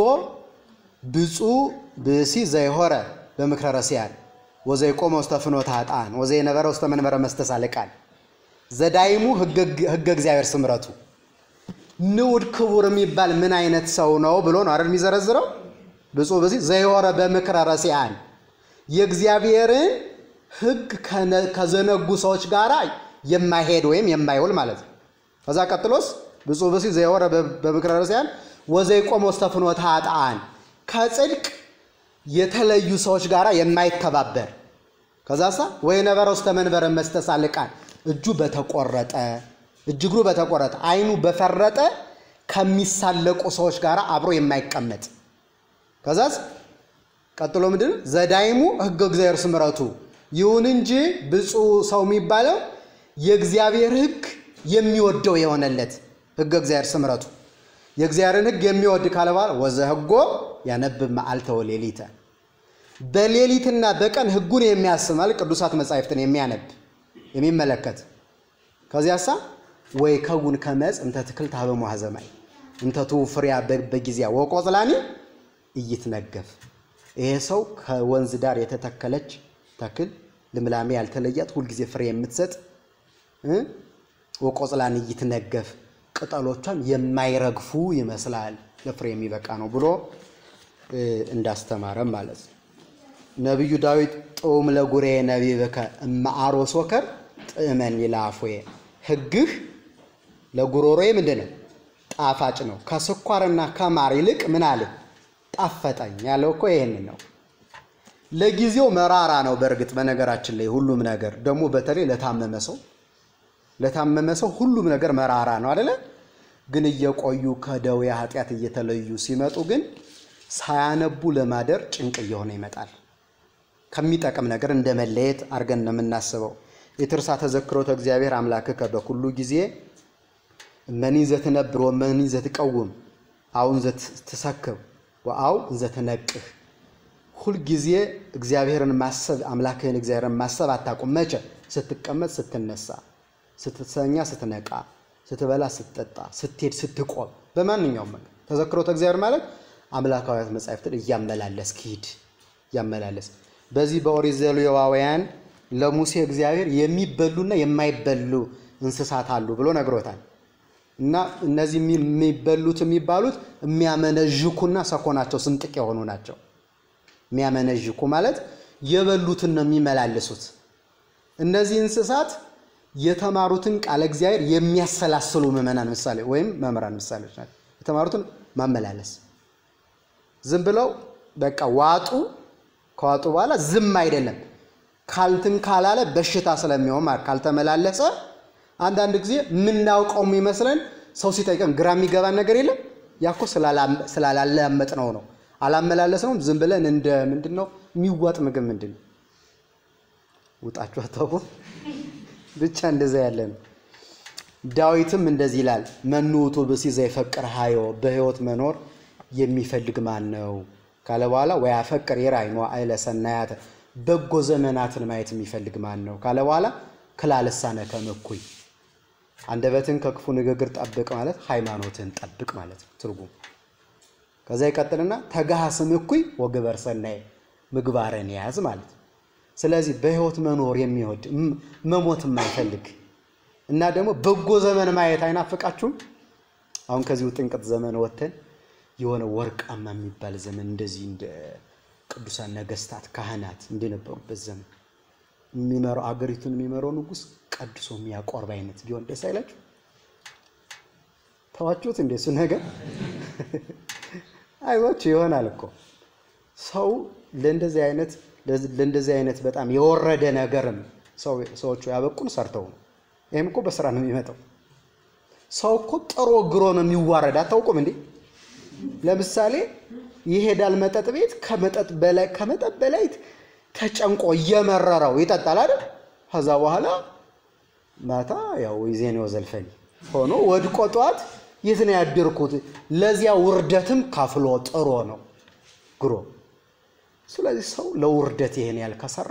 ብፁዕ ብእሲ ዘይሆረ በምክረ ረሲያን ወዘይቆመ ውስተ ፍኖተ ኃጥአን ወዘይነበረ ውስተ መንበረ መስተሳልቃን ዘዳይሙ ሕገ እግዚአብሔር ስምረቱ። ንዑድ ክቡር የሚባል ምን አይነት ሰው ነው ብሎ ነው አይደል የሚዘረዝረው? ብፁዕ ብእሲ ዘይሆረ በምክረ ረሲያን የእግዚአብሔርን ሕግ ከዘነጉ ሰዎች ጋር የማይሄድ ወይም የማይውል ማለት ነው። ከዛ ቀጥሎስ ብፁዕ ብእሲ ዘይሆረ በምክረ ረሲያን ወዘይቆመ ውስተ ፍኖተ ኃጥአን ከጽድቅ የተለዩ ሰዎች ጋር የማይተባበር ከዛሳ ወይ ነበረ ውስተ መንበረ መስተሳልቃን እጁ በተቆረጠ እጅ እግሩ በተቆረጠ ዓይኑ በፈረጠ ከሚሳለቁ ሰዎች ጋር አብሮ የማይቀመጥ ከዛስ ቀጥሎ ምንድን ነው? ዘዳይሙ ሕገ እግዚአብሔር ስምረቱ ይሁን እንጂ ብፁዕ ሰው የሚባለው የእግዚአብሔር ሕግ የሚወደው የሆነለት ሕገ እግዚአብሔር ስምረቱ የእግዚአብሔርን ሕግ የሚወድ ካለ በኋላ ወዘህጎ ያነብብ መዓልተ ወሌሊተ በሌሊትና በቀን ሕጉን የሚያስማል ቅዱሳት መጻሕፍትን የሚያነብ የሚመለከት ከዚያሳ ወይ ከጉን ከመጽ እንተ ትክል ታበ ሙሐዘማይ እንተ ትውፍሪያ በጊዜያ ወቆጽላኒ እይትነገፍ ይሄ ሰው ከወንዝ ዳር የተተከለች ተክል ልምላሜ ያልተለያት ሁልጊዜ ፍሬ የምትሰጥ ወቆጽላኒ እይትነገፍ ቅጠሎቿም የማይረግፉ ይመስላል ለፍሬ የሚበቃ ነው ብሎ እንዳስተማረም ማለት ነው። ነቢዩ ዳዊት ጥዑም ለጉሬ ነቢብከ እመአሮ ሶከር ጥዕመን ይላፎዬ ሕግህ ለጉሮሮዬ ምንድን ነው? ጣፋጭ ነው። ከስኳርና ከማር ይልቅ ምን አለ ጣፈጠኝ ያለው እኮ ይህንን ነው። ለጊዜው መራራ ነው። በእርግጥ በነገራችን ላይ ሁሉም ነገር ደግሞ በተለይ ለታመመ ሰው ለታመመ ሰው ሁሉም ነገር መራራ ነው አደለ? ግን እየቆዩ ከደዌ ኃጢአት እየተለዩ ሲመጡ ግን ሳያነቡ ለማደር ጭንቅ እየሆነ ይመጣል። ከሚጠቅም ነገር እንደ መለየት አድርገን ነው የምናስበው። የትርሳ ተዘክሮተ እግዚአብሔር አምላክከ በኩሉ ጊዜ እመኒ ዘትነብር ወመኒ ዘትቀውም አሁን ዘትሰክብ ወአው ዘትነቅህ ሁልጊዜ እግዚአብሔርን ማሰብ አምላክህን እግዚአብሔርን ማሰብ አታቁም። መቼ? ስትቀመጥ፣ ስትነሳ፣ ስትተኛ፣ ስትነቃ፣ ስትበላ፣ ስትጠጣ፣ ስትሄድ፣ ስትቆም፣ በማንኛውም መንገድ ተዘክሮተ እግዚአብሔር ማለት አምላካዊያት መጻሕፍትን እያመላለስ ሂድ እያመላለስ በዚህ በኦሪት ዘሌዋውያን ለሙሴ እግዚአብሔር የሚበሉና የማይበሉ እንስሳት አሉ ብሎ ነግሮታል። እና እነዚህ የሚበሉት የሚባሉት የሚያመነዥኩና ሰኮናቸው ስንጥቅ የሆኑ ናቸው። የሚያመነዥኩ ማለት የበሉትን ነው የሚመላለሱት። እነዚህ እንስሳት የተማሩትን ቃለ እግዚአብሔር የሚያሰላስሉ ምዕመናን ምሳሌ ወይም መምህራን ምሳሌዎች ናቸው። የተማሩትን ማመላለስ ዝም ብለው በቃ ዋጡ። ከዋጡ በኋላ ዝም አይደለም ካልትን ካላለ በሽታ ስለሚሆን ማለት ካልተመላለሰ አንዳንድ ጊዜ የምናውቀው የሚመስለን ሰው ሲጠይቀን ግራ የሚገባን ነገር የለም። ያኮ ስላላለመጥ ነው ነው አላመላለስ ነው። ዝም ብለን እንደ ምንድን ነው የሚዋጥ ምግብ ምንድን ነው ውጣችሁ አታውቁ። ብቻ እንደዛ ያለ ነው። ዳዊትም እንደዚህ ይላል፣ መኑ ውእቱ ብእሲ ዘይፈቅር ሀዮ በሕይወት መኖር የሚፈልግ ማን ነው ካለ በኋላ ወያፈቅር የራእይ መዋዕለ ሰናያተ በጎ ዘመናትን ማየት የሚፈልግ ማን ነው ካለ በኋላ ክላ ልሳነከ እኩይ አንደበትን ከክፉ ንግግር ጠብቅ ማለት ሃይማኖትን ጠብቅ ማለት ነው ትርጉም። ከዛ ይቀጥልና ተጋሃስም እኩይ ወግበር ሰናይ ምግባርን ያዝ ማለት ነው። ስለዚህ በሕይወት መኖር የሚወድ መሞት የማይፈልግ እና ደግሞ በጎ ዘመን ማየት አይናፍቃችሁም? አሁን ከዚሁ ጥንቅት ዘመን ወጥተን የሆነ ወርቃማ የሚባል ዘመን እንደዚህ እንደ ቅዱሳን ነገስታት ካህናት እንደነበሩበት ዘመን የሚመራው አገሪቱን የሚመራው ንጉሥ ቀድሶ የሚያቆርብ አይነት ቢሆን ደስ አይላችሁ? ተዋችሁት እንደ እሱ ነገር አይዟችሁ ይሆናል እኮ ሰው ለእንደዚህ አይነት ለእንደዚህ አይነት በጣም የወረደ ነገርም ሰዎቹ ያበቁን ሰርተው ነው። ይህም እኮ በስራ ነው የሚመጣው። ሰው እኮ ጥሮ ግሮ ነው የሚዋረድ። አታውቁም እንዴ? ለምሳሌ ይሄዳል መጠጥ ቤት ከመጠጥ በላይ ከመጠጥ በላይ ተጨንቆ እየመረረው ይጠጣል አይደል? ከዛ በኋላ ማታ ያው ይዜኔው ዘልፈኝ ሆኖ ወድቆ ጠዋት የት ነው ያደርኩት? ለዚያ ውርደትም ከፍሎ ጥሮ ነው ግሮ። ስለዚህ ሰው ለውርደት ይሄን ያህል ከሰራ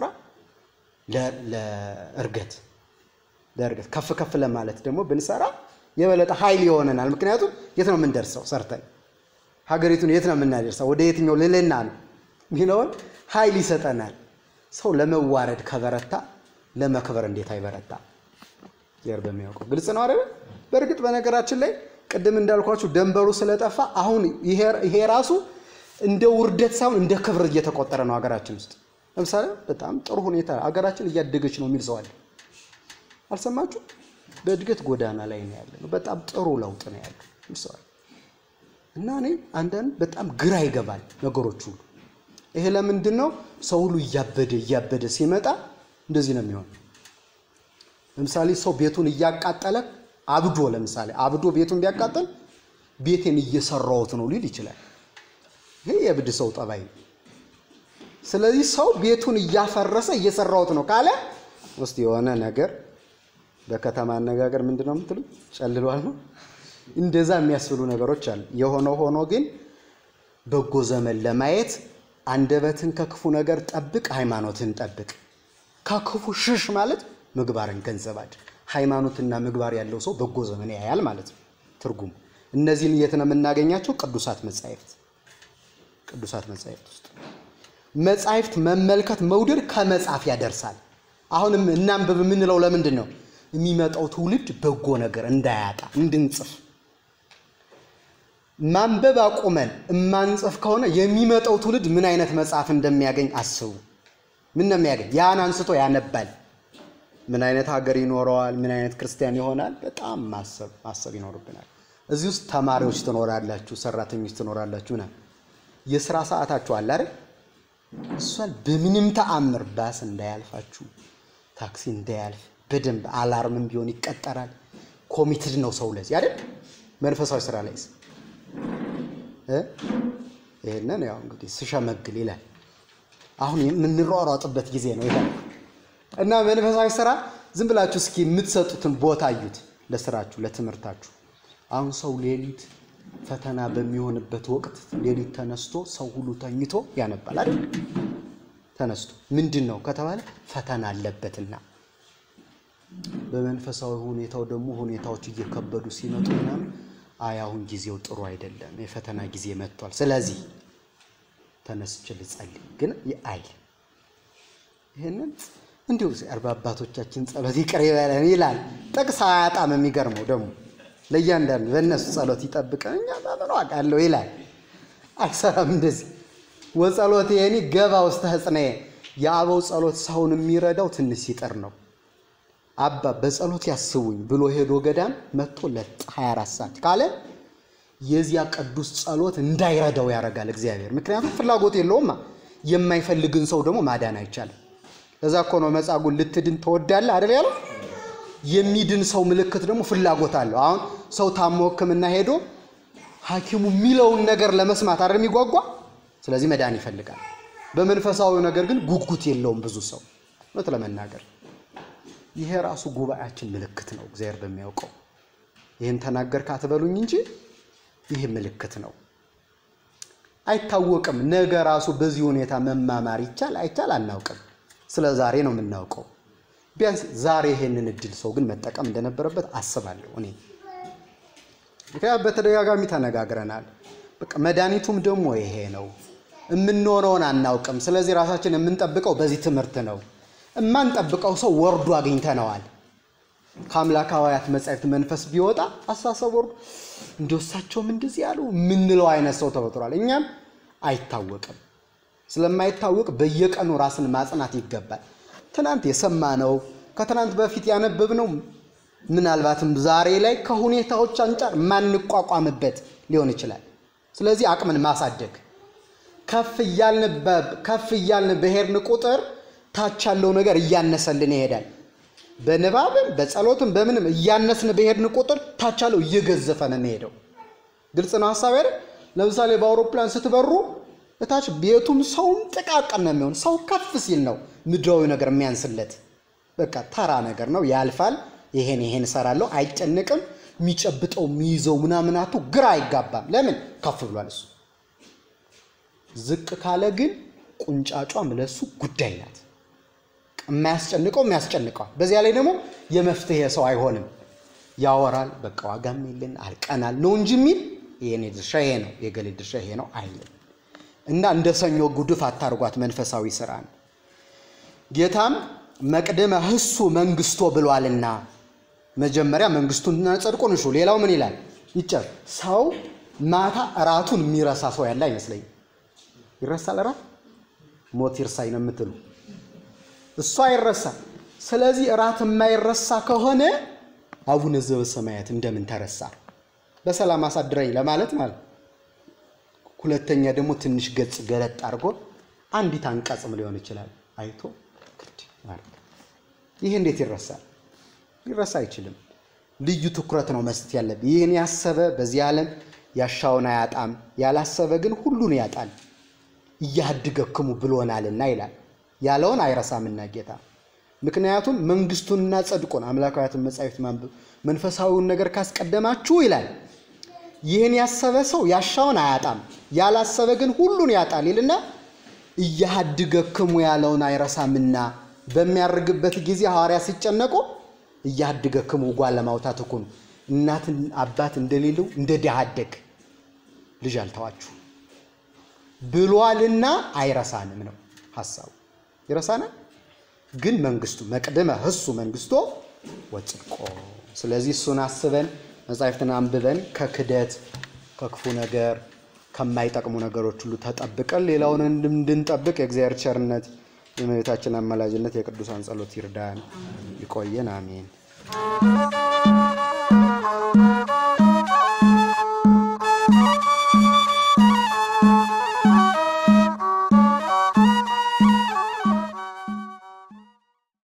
ለእርገት ለእርገት ከፍ ከፍ ለማለት ደግሞ ብንሰራ የበለጠ ኃይል ይሆነናል። ምክንያቱም የት ነው የምንደርሰው? ሰርተን ሀገሪቱን የት ነው የምናደርሰው? ወደ የትኛው ልልና ነው ሚለውን ኃይል ይሰጠናል። ሰው ለመዋረድ ከበረታ ለመክበር እንዴት አይበረታ? እግዚአብሔር በሚያውቀው ግልጽ ነው አይደል? በእርግጥ በነገራችን ላይ ቅድም እንዳልኳችሁ ደንበሩ ስለጠፋ አሁን ይሄ ራሱ እንደ ውርደት ሳይሆን እንደ ክብር እየተቆጠረ ነው ሀገራችን ውስጥ። ለምሳሌ በጣም ጥሩ ሁኔታ ሀገራችን እያደገች ነው የሚል ሰው አለ። አልሰማችሁ? በእድገት ጎዳና ላይ ነው ያለ ነው። በጣም ጥሩ ለውጥ ነው ያለ የሚል ሰው አለ። እና እኔ አንዳንድ በጣም ግራ ይገባል ነገሮች ሁሉ። ይሄ ለምንድን ነው? ሰው ሁሉ እያበደ እያበደ ሲመጣ እንደዚህ ነው የሚሆን። ለምሳሌ ሰው ቤቱን እያቃጠለ አብዶ ለምሳሌ አብዶ ቤቱን ቢያቃጠል ቤቴን እየሰራሁት ነው ሊል ይችላል። ይሄ የእብድ ሰው ጠባይ ነው። ስለዚህ ሰው ቤቱን እያፈረሰ እየሰራሁት ነው ካለ ውስጥ የሆነ ነገር በከተማ አነጋገር ምንድን ነው የምትሉ ጨልሏል ነው። እንደዛ የሚያስብሉ ነገሮች አሉ። የሆነው ሆኖ ግን በጎ ዘመን ለማየት አንደበትን ከክፉ ነገር ጠብቅ፣ ሃይማኖትን ጠብቅ። ከክፉ ሽሽ ማለት ምግባርን ገንዘብ አድርግ። ሃይማኖትና ምግባር ያለው ሰው በጎ ዘመን ያያል ማለት ነው ትርጉሙ። እነዚህን የት ነው የምናገኛቸው? ቅዱሳት መጻሕፍት ቅዱሳት መጻሕፍት ውስጥ መጻሕፍት መመልከት መውደድ ከመጻፍ ያደርሳል። አሁንም እናንብብ የምንለው ለምንድን ነው? የሚመጣው ትውልድ በጎ ነገር እንዳያጣ እንድንጽፍ። ማንበብ አቁመን እማንጽፍ ከሆነ የሚመጣው ትውልድ ምን አይነት መጽሐፍ እንደሚያገኝ አስቡ። ምን ነው የሚያገኝ? ያን አንስቶ ያነባል። ምን አይነት ሀገር ይኖረዋል? ምን አይነት ክርስቲያን ይሆናል? በጣም ማሰብ ማሰብ ይኖርብናል። እዚህ ውስጥ ተማሪዎች ትኖራላችሁ፣ ሰራተኞች ትኖራላችሁ። ና የስራ ሰዓታችሁ አለ አይደል? እሷን በምንም ተአምር ባስ እንዳያልፋችሁ፣ ታክሲ እንዳያልፍ በደንብ አላርምም ቢሆን ይቀጠራል። ኮሚትድ ነው ሰው ለዚህ አይደል? መንፈሳዊ ስራ ላይ ይህንን ያው እንግዲህ ስሸመግል ይላል። አሁን የምንሯሯጥበት ጊዜ ነው ይላል እና መንፈሳዊ ስራ ዝም ብላችሁ እስኪ የምትሰጡትን ቦታ እዩት፣ ለስራችሁ ለትምህርታችሁ። አሁን ሰው ሌሊት ፈተና በሚሆንበት ወቅት ሌሊት ተነስቶ ሰው ሁሉ ተኝቶ ያነባል አይደል? ተነስቶ ምንድን ነው ከተባለ ፈተና አለበትና። በመንፈሳዊ ሁኔታው ደግሞ ሁኔታዎች እየከበዱ ሲመጡ ምናምን አይ አሁን ጊዜው ጥሩ አይደለም፣ የፈተና ጊዜ መጥቷል። ስለዚህ ተነስቼ ልጸልይ ግን አይል ይህንን እንዲሁ እግዚአብሔር በአባቶቻችን ጸሎት ይቅር ይበለን ይላል። ጥቅስ አያጣም። የሚገርመው ደግሞ ለእያንዳንዱ በእነሱ ጸሎት ይጠብቀን እኛ በምን ዋጋ አለው ይላል። አይሰራም እንደዚህ ወጸሎት የኔ ገባ ውስተ ህጽነየ የአበው ጸሎት ሰውን የሚረዳው ትንሽ ሲጥር ነው። አባ በጸሎት ያስቡኝ ብሎ ሄዶ ገዳም መጥቶ ለ24 ሰዓት ካለ የዚያ ቅዱስ ጸሎት እንዳይረዳው ያደርጋል እግዚአብሔር። ምክንያቱም ፍላጎት የለውማ። የማይፈልግን ሰው ደግሞ ማዳን አይቻልም። እዛ እኮ ነው መጻጉዕን ልትድን ትወዳለህ አይደል ያለው። የሚድን ሰው ምልክት ደግሞ ፍላጎት አለው። አሁን ሰው ታሞ ሕክምና ሄዶ ሐኪሙ የሚለውን ነገር ለመስማት አይደል የሚጓጓ። ስለዚህ መዳን ይፈልጋል። በመንፈሳዊ ነገር ግን ጉጉት የለውም ብዙ ሰው እውነት ለመናገር ይሄ ራሱ ጉባኤያችን ምልክት ነው። እግዚአብሔር በሚያውቀው ይህን ተናገርክ አትበሉኝ እንጂ ይህ ምልክት ነው። አይታወቅም። ነገ ራሱ በዚህ ሁኔታ መማማር ይቻል አይቻል አናውቅም። ስለ ዛሬ ነው የምናውቀው። ቢያንስ ዛሬ ይሄንን እድል ሰው ግን መጠቀም እንደነበረበት አስባለሁ እኔ። ምክንያቱም በተደጋጋሚ ተነጋግረናል። በቃ መድኃኒቱም ደግሞ ይሄ ነው። የምንሆነውን አናውቅም። ስለዚህ ራሳችን የምንጠብቀው በዚህ ትምህርት ነው። የማንጠብቀው ሰው ወርዶ አግኝተነዋል። ከአምላካውያት መጻሕፍት መንፈስ ቢወጣ አስተሳሰብ ወርዶ እንደው እሳቸውም እንደዚህ ያሉ የምንለው አይነት ሰው ተፈጥሯል። እኛም አይታወቅም። ስለማይታወቅ በየቀኑ ራስን ማጽናት ይገባል። ትናንት የሰማነው ከትናንት በፊት ያነበብነው ምናልባትም ዛሬ ላይ ከሁኔታዎች አንጻር ማንቋቋምበት ሊሆን ይችላል። ስለዚህ አቅምን ማሳደግ ከፍ እያልን ከፍ እያልን በሄድን ቁጥር ታች ያለው ነገር እያነሰልን ይሄዳል። በንባብም በጸሎትም በምንም እያነስን በሄድን ቁጥር ታች ያለው እየገዘፈ ነው የሚሄደው። ግልጽ ነው ሀሳብ አይደል? ለምሳሌ በአውሮፕላን ስትበሩ እታች ቤቱም ሰውም ጥቃቅን ነው የሚሆን። ሰው ከፍ ሲል ነው ምድራዊ ነገር የሚያንስለት። በቃ ተራ ነገር ነው፣ ያልፋል። ይሄን ይሄን እሰራለሁ፣ አይጨንቅም። የሚጨብጠው የሚይዘው ምናምናቱ ግራ አይጋባም። ለምን ከፍ ብሏል እሱ። ዝቅ ካለ ግን ቁንጫጯም ለሱ ጉዳይ ናት። የማያስጨንቀው የሚያስጨንቀዋል። በዚያ ላይ ደግሞ የመፍትሄ ሰው አይሆንም። ያወራል፣ በቃ ዋጋም የለን አልቀናል ነው እንጂ የሚል የኔ ድርሻ ይሄ ነው፣ የገሌ ድርሻ ይሄ ነው አይልም። እና እንደ ሰኞ ጉድፍ አታርጓት መንፈሳዊ ስራ ነው። ጌታም መቅደመ ህሱ መንግስቶ ብሏልና መጀመሪያ መንግስቱንና ጽድቁን እሹ። ሌላው ምን ይላል? ይጨር ሰው ማታ እራቱን የሚረሳ ሰው ያለ አይመስለኝም። ይረሳል እራት ሞት ይርሳኝ ነው የምትሉ እሱ አይረሳም። ስለዚህ እራት የማይረሳ ከሆነ አቡነ ዘበሰማያት እንደምን ተረሳ? በሰላም አሳድረኝ ለማለት ማለት ሁለተኛ ደግሞ ትንሽ ገጽ ገለጥ አድርጎ አንዲት አንቀጽም ሊሆን ይችላል አይቶ ግድ ማለት ይህ እንዴት ይረሳል? ሊረሳ አይችልም። ልዩ ትኩረት ነው መስጠት ያለብን። ይህን ያሰበ በዚህ ዓለም ያሻውን አያጣም፣ ያላሰበ ግን ሁሉን ያጣል። እያድገክሙ ብሎናልና ይላል። ያለውን አይረሳምና ጌታ ምክንያቱም መንግስቱንና ጽድቁን አምላካዊያትን መጻሕፍት ማንበብ መንፈሳዊውን ነገር ካስቀደማችሁ ይላል ይህን ያሰበ ሰው ያሻውን አያጣም፣ ያላሰበ ግን ሁሉን ያጣል ይልና እያድገክሙ ያለውን አይረሳምና በሚያርግበት ጊዜ ሐዋርያ ሲጨነቁ እያድገክሙ ጓለ ማውታት እኮ ነው። እናት አባት እንደሌለው እንደ ድሃ አደግ ልጅ አልተዋችሁ ብሏልና አይረሳንም ነው ሀሳቡ። ይረሳናል ግን መንግስቱ መቅደመ ህሱ መንግስቶ ወጽድቆ። ስለዚህ እሱን አስበን መጻሕፍትን አንብበን ከክደት ከክፉ ነገር ከማይጠቅሙ ነገሮች ሁሉ ተጠብቀን ሌላውን እንድንጠብቅ የእግዚአብሔር ቸርነት የእመቤታችን አማላጅነት የቅዱሳን ጸሎት ይርዳን። ይቆየን። አሜን።